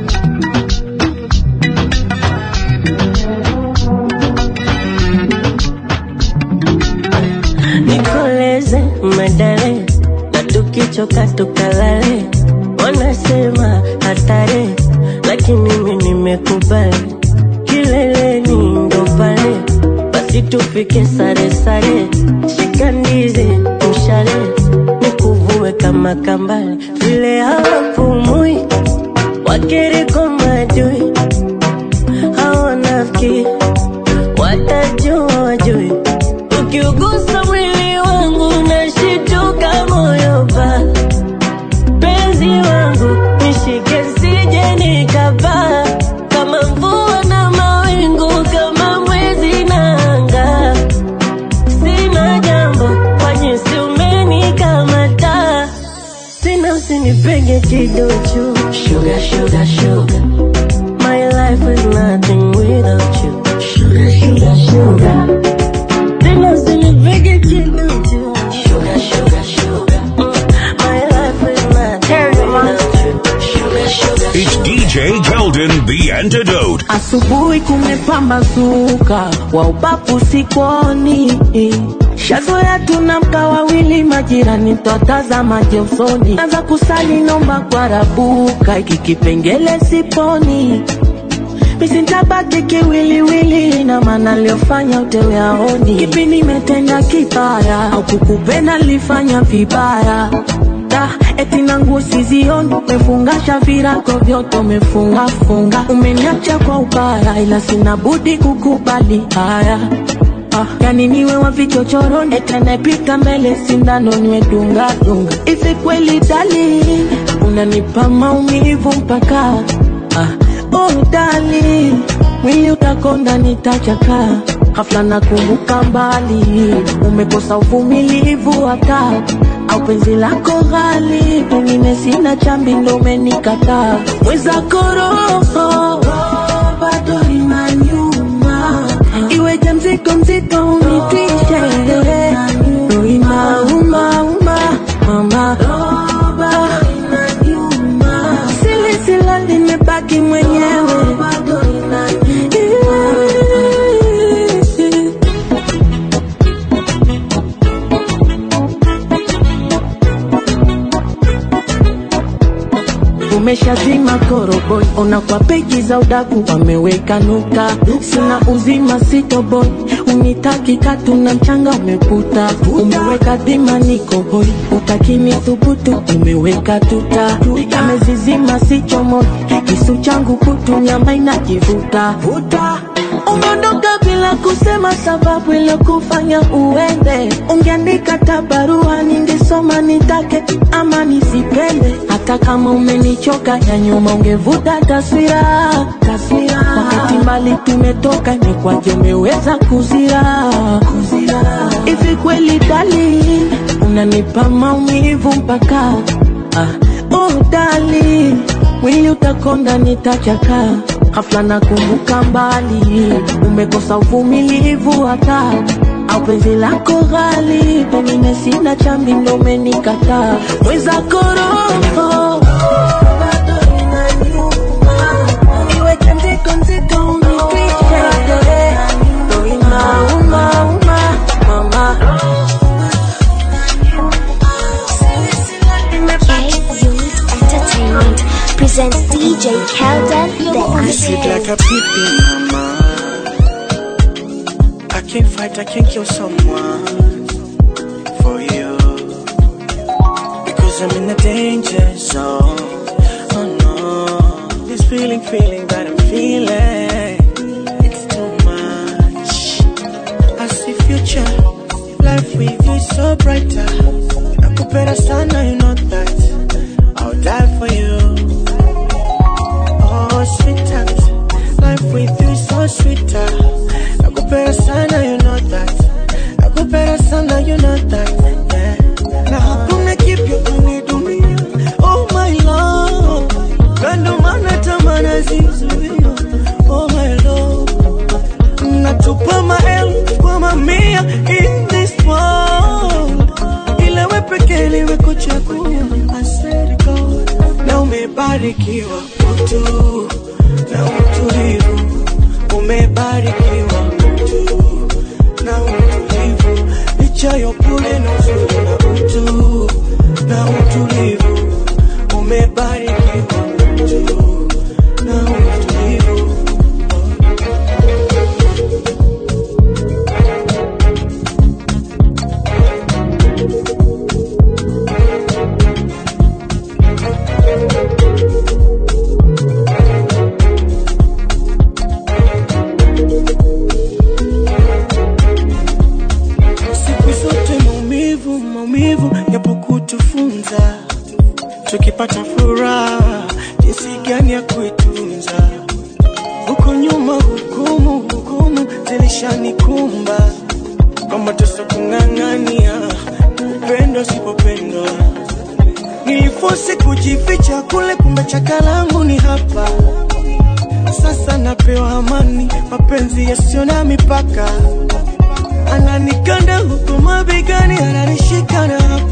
nikoleze medale na tukichoka tukalale wanasema hatari lakini mimi nimekubali kileleni ndo pale basi tupike sare sare shika ndizi mshale nikuvue kama kambale vile hawapumui wakiriko madui hawanafiki watajua wajui ukiugusa mwili wangu nashituka moyo pa penzi wangu nishike sije nikapaa kama mvua na mawingu kama mwezi na anga sina jambo kwa jinsi umenikamata tena usinipenge kiduchu sugar, sugar, sugar. My life is nothing without you. Sugar, sugar, sugar. Tena usinipege kiduchu. Sugar, sugar, sugar. Mm, My life is nothing without you. Sugar, sugar, It's DJ Keldon, the antidote. Asubuhi kumepambazuka, wa ubavu sikoni. Shazoea tunamka wawili, majirani twatazamaje usoni. Anza kusali nomba kwa rabuka, iki kipengele siponi. Misintabaki kiwiliwili, na maana aliyofanya utewe aoni. Kipi nimetenda kibaya au kukupenda nilifanya vibaya? Da, eti na nguo sizioni, umefungasha virago vyote umefunga funga, umeniacha kwa ubaya, ila sina budi kukubali haya. Ah, yani niwe wa vichochoroni, eti anayepita mbele sindano niwe dunga dunga. Hivi kweli dali, unanipa maumivu mpaka ah, oh dali, mwili utakonda nitachaka ghafla nakumbuka mbali, umekosa uvumilivu hata au penzi lako ghali, pengine sina chambi ndo umenikataa. Mwenzako roho bado inaniuma, iweje mzigo mzito unitwishe, roho inauma uma mama, sili sila nimebaki mwenyewe mapeji za udaku wameweka nukta sina uzima sitoboi unitaki katu na mchanga umekuta umeweka dhima niko hoi utakini thubutu umeweka tuta yamezizima sichomoi kisu changu kutu nyama inajivuta umeondoka bila kusema sababu iliyokufanya uende ungeandika tabarua ningesoma nitake ama nisipende hata kama umenichoka ya nyuma ungevuta taswira taswira wakati mbali tumetoka imekwaje umeweza kuzira hivi kweli dali unanipa maumivu mpaka ah, oh dali mwili utakonda nitachaka hafla na kumbuka mbali umekosa uvumilivu hata au penzi lako ghali pengine sina chambi ndo umenikataa mwenzako roho iweke nzito nzito unifiche ndo inauma uma mama Entertainment presents DJ Kelden, the You sweet like a antidote. pippin, mama. I can't fight, I can't kill someone for you. Because I'm in a danger zone. Oh no. This feeling, feeling that I'm feeling. It's too much. I see future. Life with you is so brighter. Nakupenda sana, you know that. I'll die for you. Oh, sweetheart, life with you is so sweeter. Nakupenda sana, you know that. Nakupenda sana, you know that. Yeah. Na hakuna kipya kwenye dunia. Oh my love, na ndo maana tamaa zizuia. Oh my love, natupa maelfu kwa mamia in this world, ila we pekee liwe kuchagua. I swear to God, na umebarikiwa utu na utulivu, umebarikiwa utu na utulivu, licha ya upole na uzuri na utu na utulivu, umebarikiwa utu na utulivu. siku zote maumivu maumivu yapo kutufunza tukipata furaha jinsi gani ya kuitunza huko nyuma hukumu hukumu zilishanikumba kwa mateso kung'ang'ania upendo sipopendwa nilifosi kujificha kule kumbe chaka langu ni hapa sasa napewa amani mapenzi yasiyo na mipaka ananikanda huku mabegani, ananishika na hapo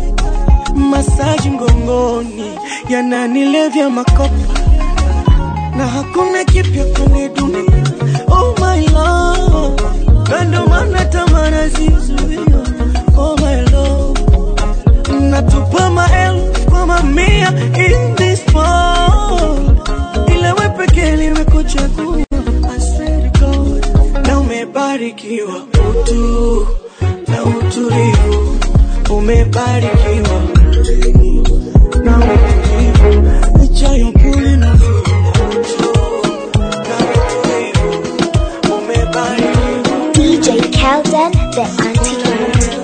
masaji mgongoni, yananilevya makopa na hakuna kipya kwenye dunia. Oh my love, na ndo maana tamaa nazizuia. Oh my love, natupa maelfu kwa mamia in this world, ila we pekee limekuchagua. I swear to God, na umebarikiwa utu na utulivu, umebarikiwa utu na utulivu, licha ya upole na uzuri na utu na utulivu, umebarikiwa DJ Kelden, the antidote.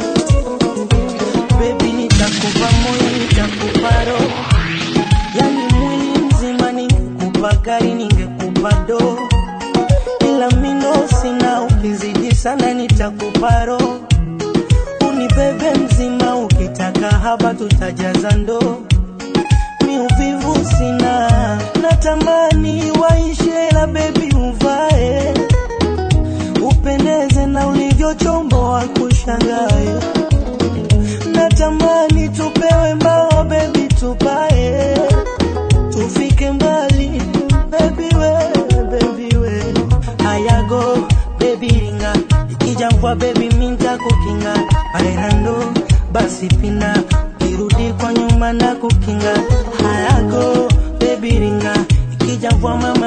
Baby, nitakupa moyo, nitakupa roho, yani mwili mzima. Ningekupa gari, ningekupa doo, ila mindo sina. Ukizidi sana, nitakupa roho, unibebe mzima. Ukitaka haba, tutajaza ndoo. Mi uvivu sina, natamani waishe, la bebi uvae, upendeze na ulivyochomboa kushangae natamani tupewe mbao bebi tupae tufike mbali bebi we bebi we hayago bebi ringa ikija mvua bebi minta kukinga bailando basi pina kirudi kwa nyuma na kukinga hayago bebi ringa ikija mvua mama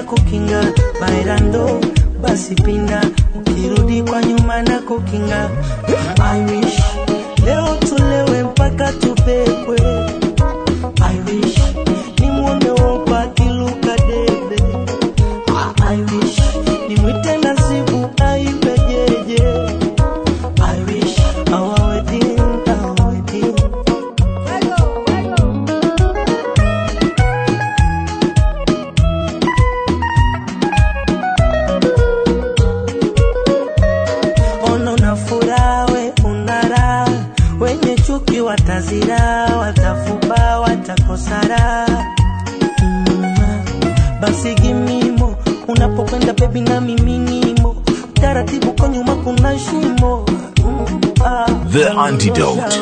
kukinga bailando basi pinda ukirudi kwa nyuma na kukinga I wish leo tulewe mpaka tupepwe I wish nimwone wopa akiluka debe I wish nimwite nasibu aibe jeje I wish our wedding, our wedding ono na furaha we unara wenye chuki watazira watafuba watakosara mm. basi gimimo unapokwenda bebi na miminimo taratibu kwa nyuma kuna shimo mm. ah, The antidote.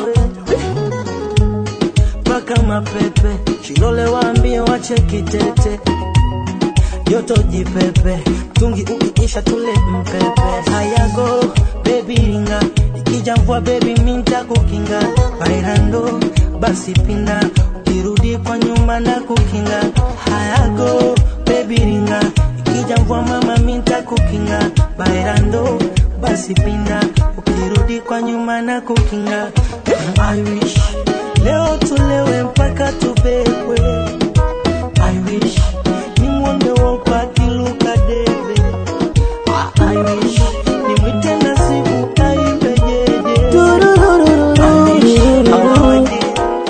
mpaka mapepe shilole waambie wache kitete joto jipepe tungi ukiisha tule mpepe hayago bebi ringa ikija mvua bebi minta kukinga bairando basi pinda ukirudi kwa nyuma na kukinga hayago bebi ringa ikija mvua mama minta kukinga bairando basi pinda ukirudi kwa nyuma na kukinga I wish leo tulewe mpaka tubebwe I wish nimwone wopa akiluka debe I wish nimwite nasibu aibe jeje I wish awaje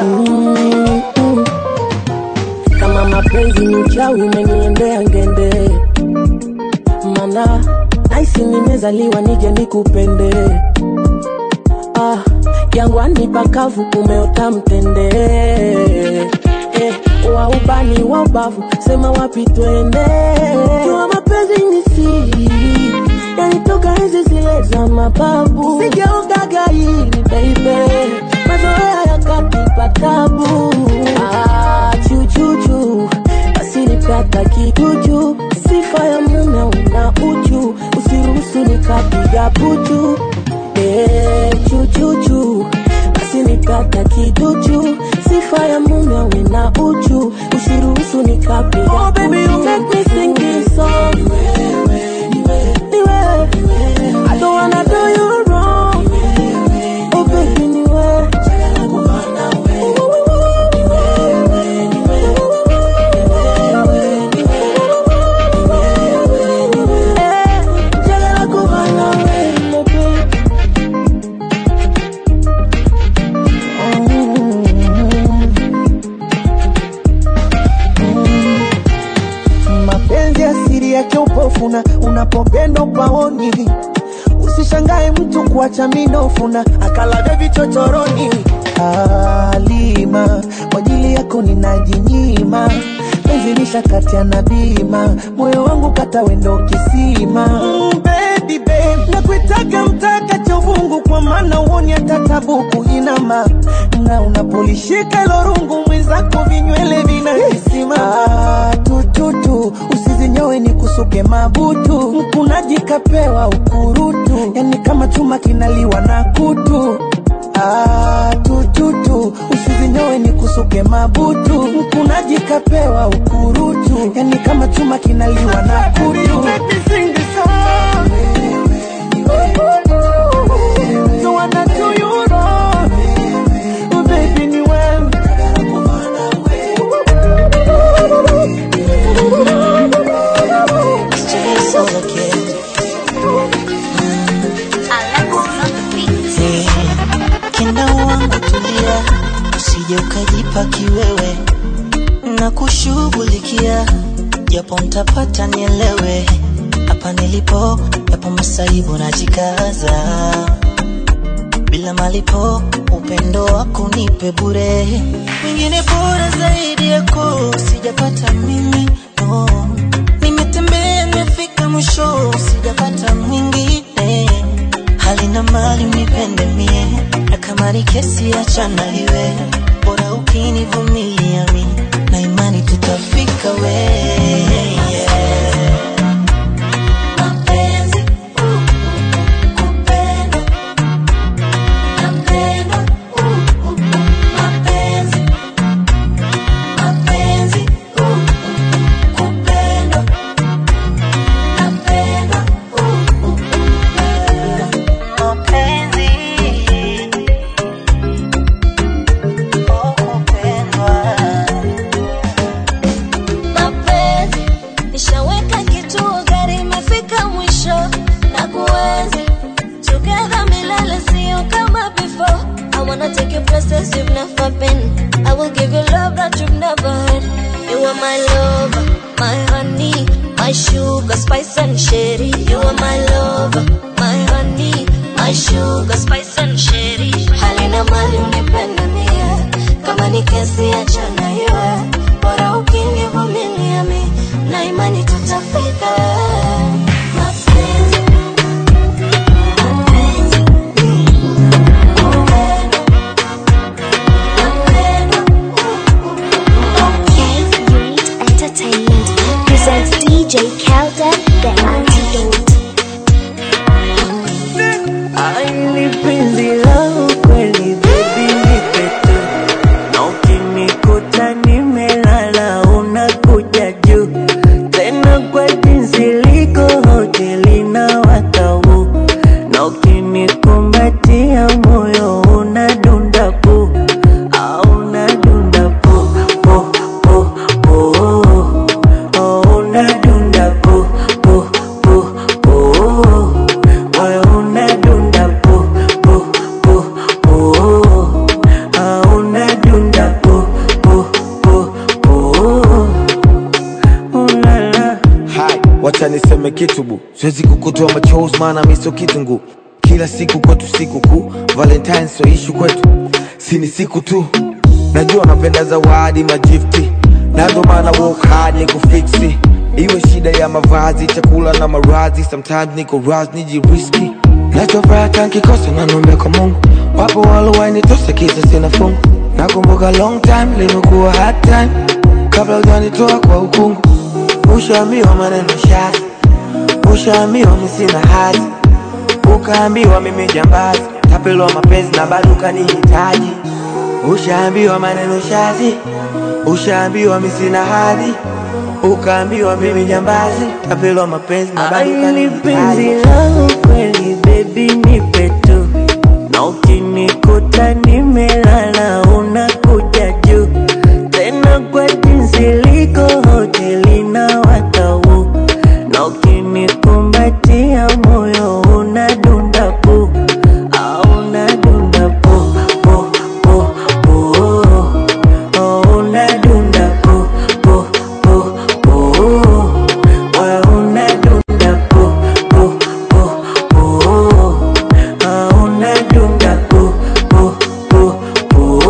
kama mapenzi ni uchawi umeniendea ngende mana naisi nimezaliwa nije nikupende ah, jangwani pakavu umeota mtende eh, wa ubani wa ubavu sema wapi twende jua mapenzi ni siri yanitoka enzi zile za mababu sijaogaga hili baby mazoea yakatipa tabu ah, chuchuchu basi nipata kijuju sifa ya mume una uchu usiruhusu nikapiga puchu eh, chuchuchu basi nipata kijuju sifa ya mume una uchu usiruhusu nikapiga oh, baby, you make me sing this song Niwe, I don't wanna do you wrong Oh baby niwe Eh, njagala kuba nawe, my baby. mapenzi asiri yake upofuna unapopenda upaoni usishangae mtu kuacha minofuna akalaga vichochoroni alima kwa ajili yako ninajinyima penzi lishakatia na bima moyo wangu kata wendo kisima mm, baby, babe. nakuitaga mtaka chovungu kwa maana uoni hata tabuku inama na unapolishika ilo rungu mwenzako vinywele vinahisima ah, tututu usizinyowe ni kusuke mabutu mkunaji kapewa ukurutu yani kama chuma kinaliwa na kutu Ah, tututu usizinyowe ni kusuke mabutu mkunaji kapewa ukurutu yani kama chuma kinaliwa na kutu So wanna do you wrong. Oh, baby, ni wewe. kenda wangu tulia, usije ukajipa kiwewe na kushughulikia, japo mtapata nielewe, hapa nilipo yapo masaibu najikaza, bila malipo upendo wako nipe bure, mwingine bora zaidi yako sijapata mimi no. Nimetembea nimefika mwisho, sijapata mwingine hali na mali unipende mie, na kama ni kesi achana iwe, bora ukinivumilia mi, na imani tutafika we yeah. Mapenzi, uh, kupendwa, napendwa, uh, uh, mapenzi, mapenzi, uh, kupendwa, yetu gari imefika mwisho na kuenzi together milele sio kama before I wanna take you places you've never been I will give you love that you've never had You are my lover, my honey My sugar, spice and sherry You are my lover, my honey My sugar, spice and sherry Halina mali unipende mie Kama ni kesi achana iwe Bora ukinivumilia mi Na imani tutafika Mapenzi Entertainment presents DJ Kelden, the antidote. Aili penzi langu kweli baby nipe tu na ukinikuta nimelala unakuja juu tena kwa jinsi liko hoteli na watau na ukinikumbatia moyo unadunda pu au unadunda pu pu pu pu oh, unadunda pu pu pu pu moyo unadunda pu pu pu pu ah, unadunda pu pu pu pu ulala Hai, wacha niseme kitu bu, siwezi kukutoa machozi maana mi sio kitungu. Kila siku kwetu siku kuu, Valentine sio ishu kwetu, si ni siku tu. Najua napenda zawadi magifti, nazo maana work hard ni kufiksi. Iwe shida ya mavazi, chakula na marazi, sometimes niko raz nijiriski. Nachofuraha tankikosa na nombe kwa Mungu, wapo walowainitosa kisa sina fungu. Nakumbuka long time limekuwa hard time, kabla hujanitoa kwa ukungu Ushaambiwa maneno shazi, ushaambiwa mi sina hati, ukaambiwa mimi jambazi, tapelwa mapenzi na bado ukanihitaji. Ushaambiwa maneno shazi, ushaambiwa mi sina hadhi, ukaambiwa mimi jambazi, tapelwa mapenzi na bado Aili penzi ukanihitaji. langu kweli baby nipe tu na ukinikuta nimelala unakuja juu tena kwa jinsi liko hoteli na watau na ukinikumbatia moyo unadunda pu au unadunda pu pu pu pu oh, unadunda pu pu pu pu moyo unadunda pu pu pu pu ah, unadunda pu pu pu pu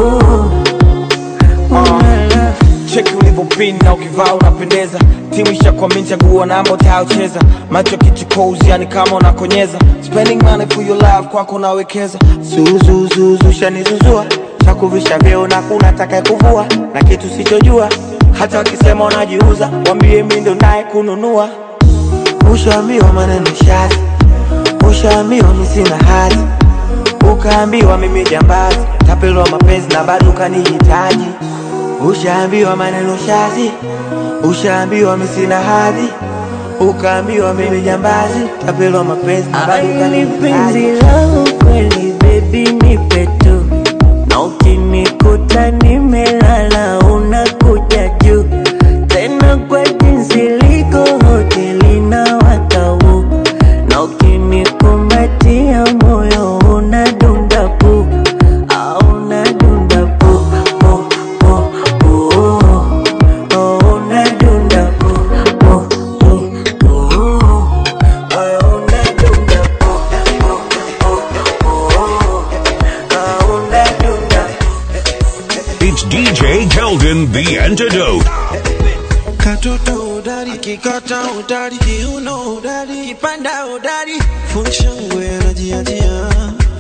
ulala cheki ulivyopin na ukivaa unapendeza timu ishakwamini chaguo namba utayocheza macho kichukozi yani kama unakonyeza spending money for your love kwako nawekeza zuzuzuzu shanizuzua chakuvisha vyeo na kuna taka kuvua na kitu sichojua hata wakisema unajiuza wambie mi ndo naye kununua ushaambiwa maneno shazi ushaambiwa mi sina hati ukaambiwa mimi jambazi tapelwa mapenzi na bado ukanihitaji ushaambiwa maneno shazi ushaambiwa mi sina hadhi ukaambiwa mimi jambazi tapelwa mapenzi na bado Aili penzi ukanihitaji langu kweli baby nipe tu na ukinikuta nimelala unakuja juu tena kwa jinsi liko hoteli na watau na ukinikumbatia moyo unadunda pu au unadunda pu pu pu pu oh, unadunda pu pu pu pu moyo unadunda pu It's DJ Keldon, the antidote. Katoto udari, kikata udari, kiuno udari, kipanda udari, funshangwe anajiajia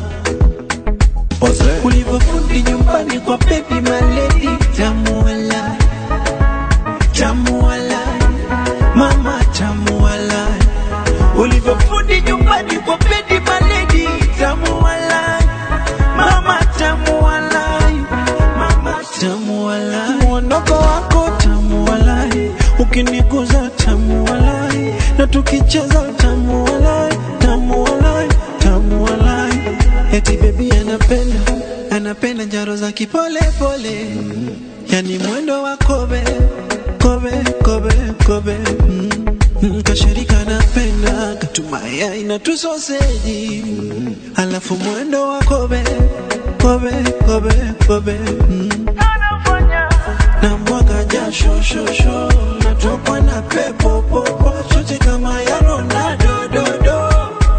ulivyofundi nyumbani kwa baby maledi, tamu wala, tamu wala, mama tamu wala, ulivyofundi nyumbani kwa baby maledi, tamu wala, mama tamu wala, mama tamu wala, mwondoko wako tamu wala, ukiniguza tamu wala, na tukicheza tamu wala, tamu wala, tamu wala, eti baby anapenda anapenda njaro za kipole pole, yani mwendo wa kobe kobe kobe kobe mm. Mm, kashirika napenda katumaya ina tusoseji alafu mwendo wa kobe kobe kobe kobe mm. na mwaga jasho shosho natokwa na pepo popo chote kama ya Ronaldo dodo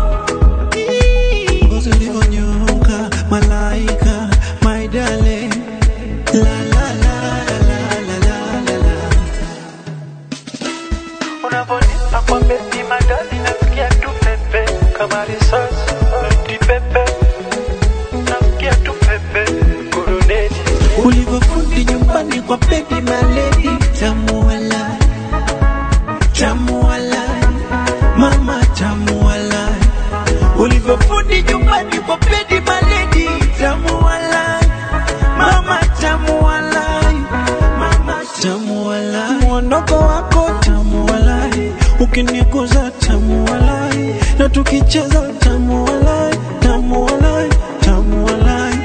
ngozi ulivyonyoka malaika my darling la la la la la la la la Unavonipa kwa beti madali nasikia tu pepe kama risasi eti pepe nasikia tu pepe kuruneti ulivyofundi nyumbani kwa baby maledi tamu walai tamu walai mama tamu walai ulivyofundi nyumbani kwa baby maledi tamu walai mama tamu walai mama tamu walai mwondoko wako tamu walai ukiniguza tamu walai na tukicheza tamu walai tamu walai tamu walai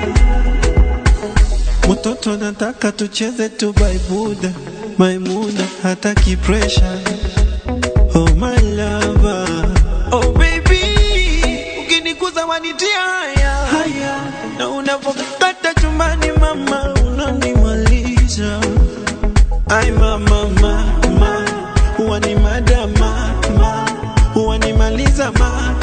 Mtoto nataka tucheze tu baibuda Maimuna hataki pressure Oh my lover Oh baby Ukinikuza wanitia haya haya Na unapokata chumbani mama Unanimaliza Ay mama mama Huwa ni madama mama Huwa nimaliza mama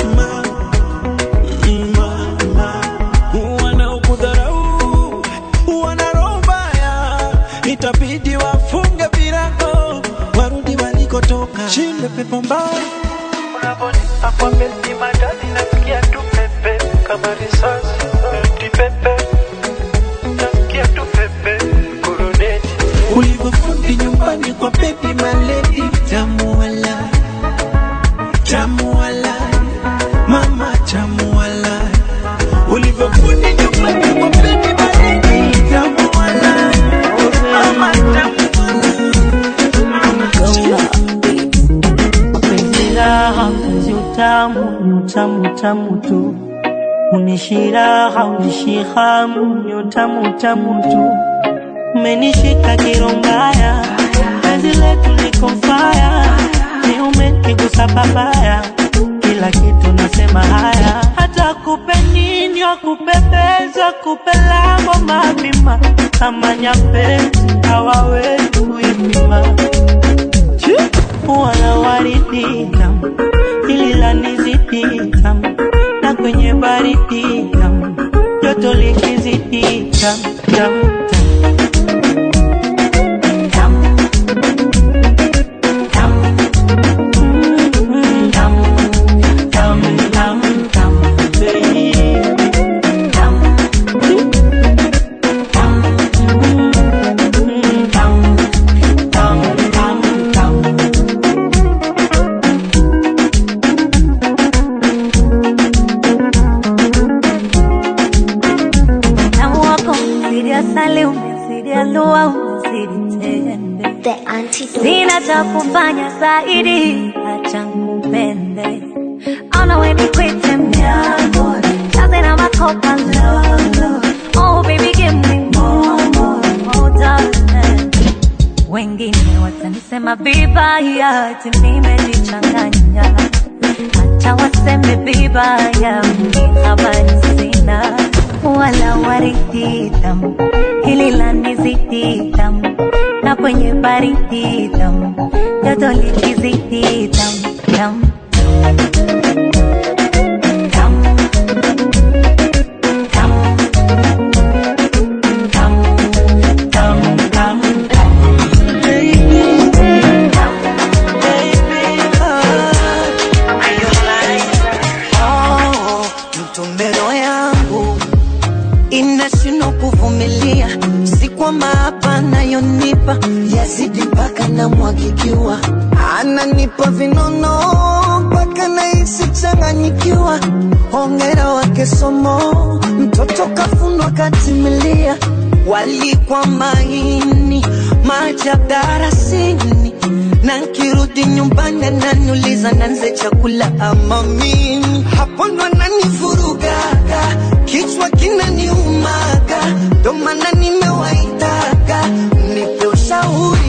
mama Wanaokudharau wana roho mbaya, itabidi wafunge virago warudi walikotoka. Shinde pepo mbaya Unavonipa kwa beti madali nasikia tu pepe kama risasi eti pepe nasikia tu pepe kuruneti ulivyofundi nyumbani kwa baby maledi, tamu walai, tamu walai, mama tamu walai, ulivyofundi nyumbani kwa baby maledi, tamu walai, mama tamu Mapenzi raha, mpenzi utamu, ni utamu utamu tu. Unishiraha, unishihamu, ni utamu utamu tu. Umenishika kirombaya, penzi letu liko faya, ni umenigusa babaya, kila kitu nasema haya, hata kupe nini wakupepeza, kupe lango mapima, kama nyapezi hawawezi kuipima wala waridi tamu, hili lanizidi tamu, na kwenye baridi tamu, joto likizidi tamu tamu Tamu wako umezidi asali, umezidi alua, umezidi tende. The antidote. Sina cha kufanya zaidi, acha nikupende. Ona we nikwite mnyago, jaze na makopa lolo. Oh baby give me more, more, more darling. Wengine watanisema vibaya, ati nimejichanganya. Acha waseme vibaya, mimi habari sina. Wala waridi tamu, hili lanizidi tamu, na kwenye baridi tamu, joto likizidi tamu tamu. Oh, mtumbero yangu inashindwa kuvumilia, si kwamba hapa anayonipa yazidi mpaka namwagikiwa, ananipa vinono mpaka nahisi changanyikiwa. Hongera wake somo, mtoto kafunwa katimilia, walikwa maini maajabu darasini na nkirudi nyumbani ananiuliza nanze chakula ama mimi hapo ndo ananivurugaga kichwa kinaniumaga ndo maana nimewaitaga nipe ushauri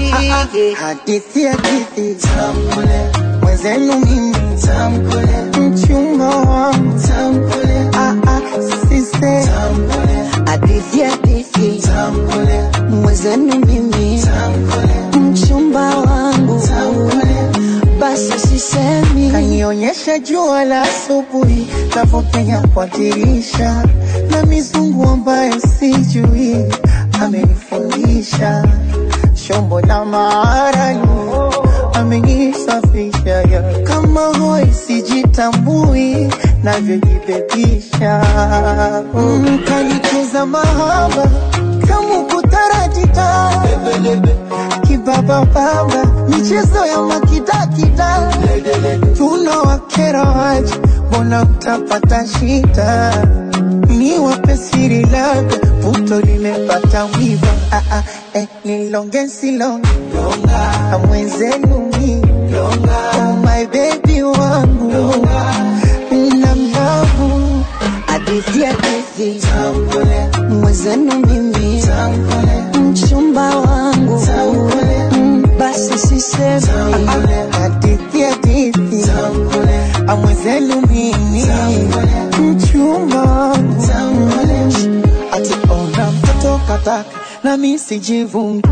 hadithi hadithi tamkule mwenzenu mimi tamkule mchumba wangu tamkule ah ah sise tamkule hadithi hadithi tamkule mwenzenu mimi tamkule mchumba wangu tamkule basi sisemi kanionyesha jua la asubuhi navyopenya kwa dirisha na mizungu ambayo sijui amenifundisha shombo la maaralu amenisafisha ya kama hoi sijitambui navyojibebisha mm, kanicheza mahaba kama kutarajita kibabababa michezo ya makidakida tunawakera waje mbona utapata shida ni wape siri labda puto limepata wiva ah, ah, eh, nilonge silonge na mwenzenu mi oh my baby wangu na mlavu hadithi hadithi mwenzenu mimi mchumba wangu Mm, basi sisemi hadithi hadithi amwenzenu mimi mchumba wangu ati ona mtoto kataka na mi sijivungi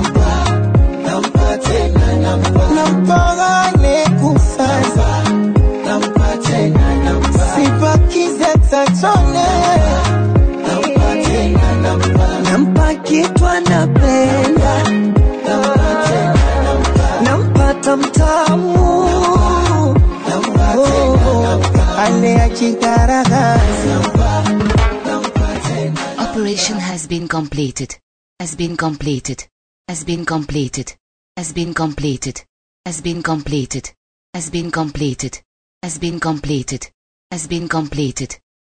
nampagane kufaza sipakize tachone nampa kitu anapenda nampata mtamu Oh, ale ajigaragaza Operation has been completed. Has been completed. Has been completed. Has been completed. Has been completed. Has been completed. Has been completed. Has been completed.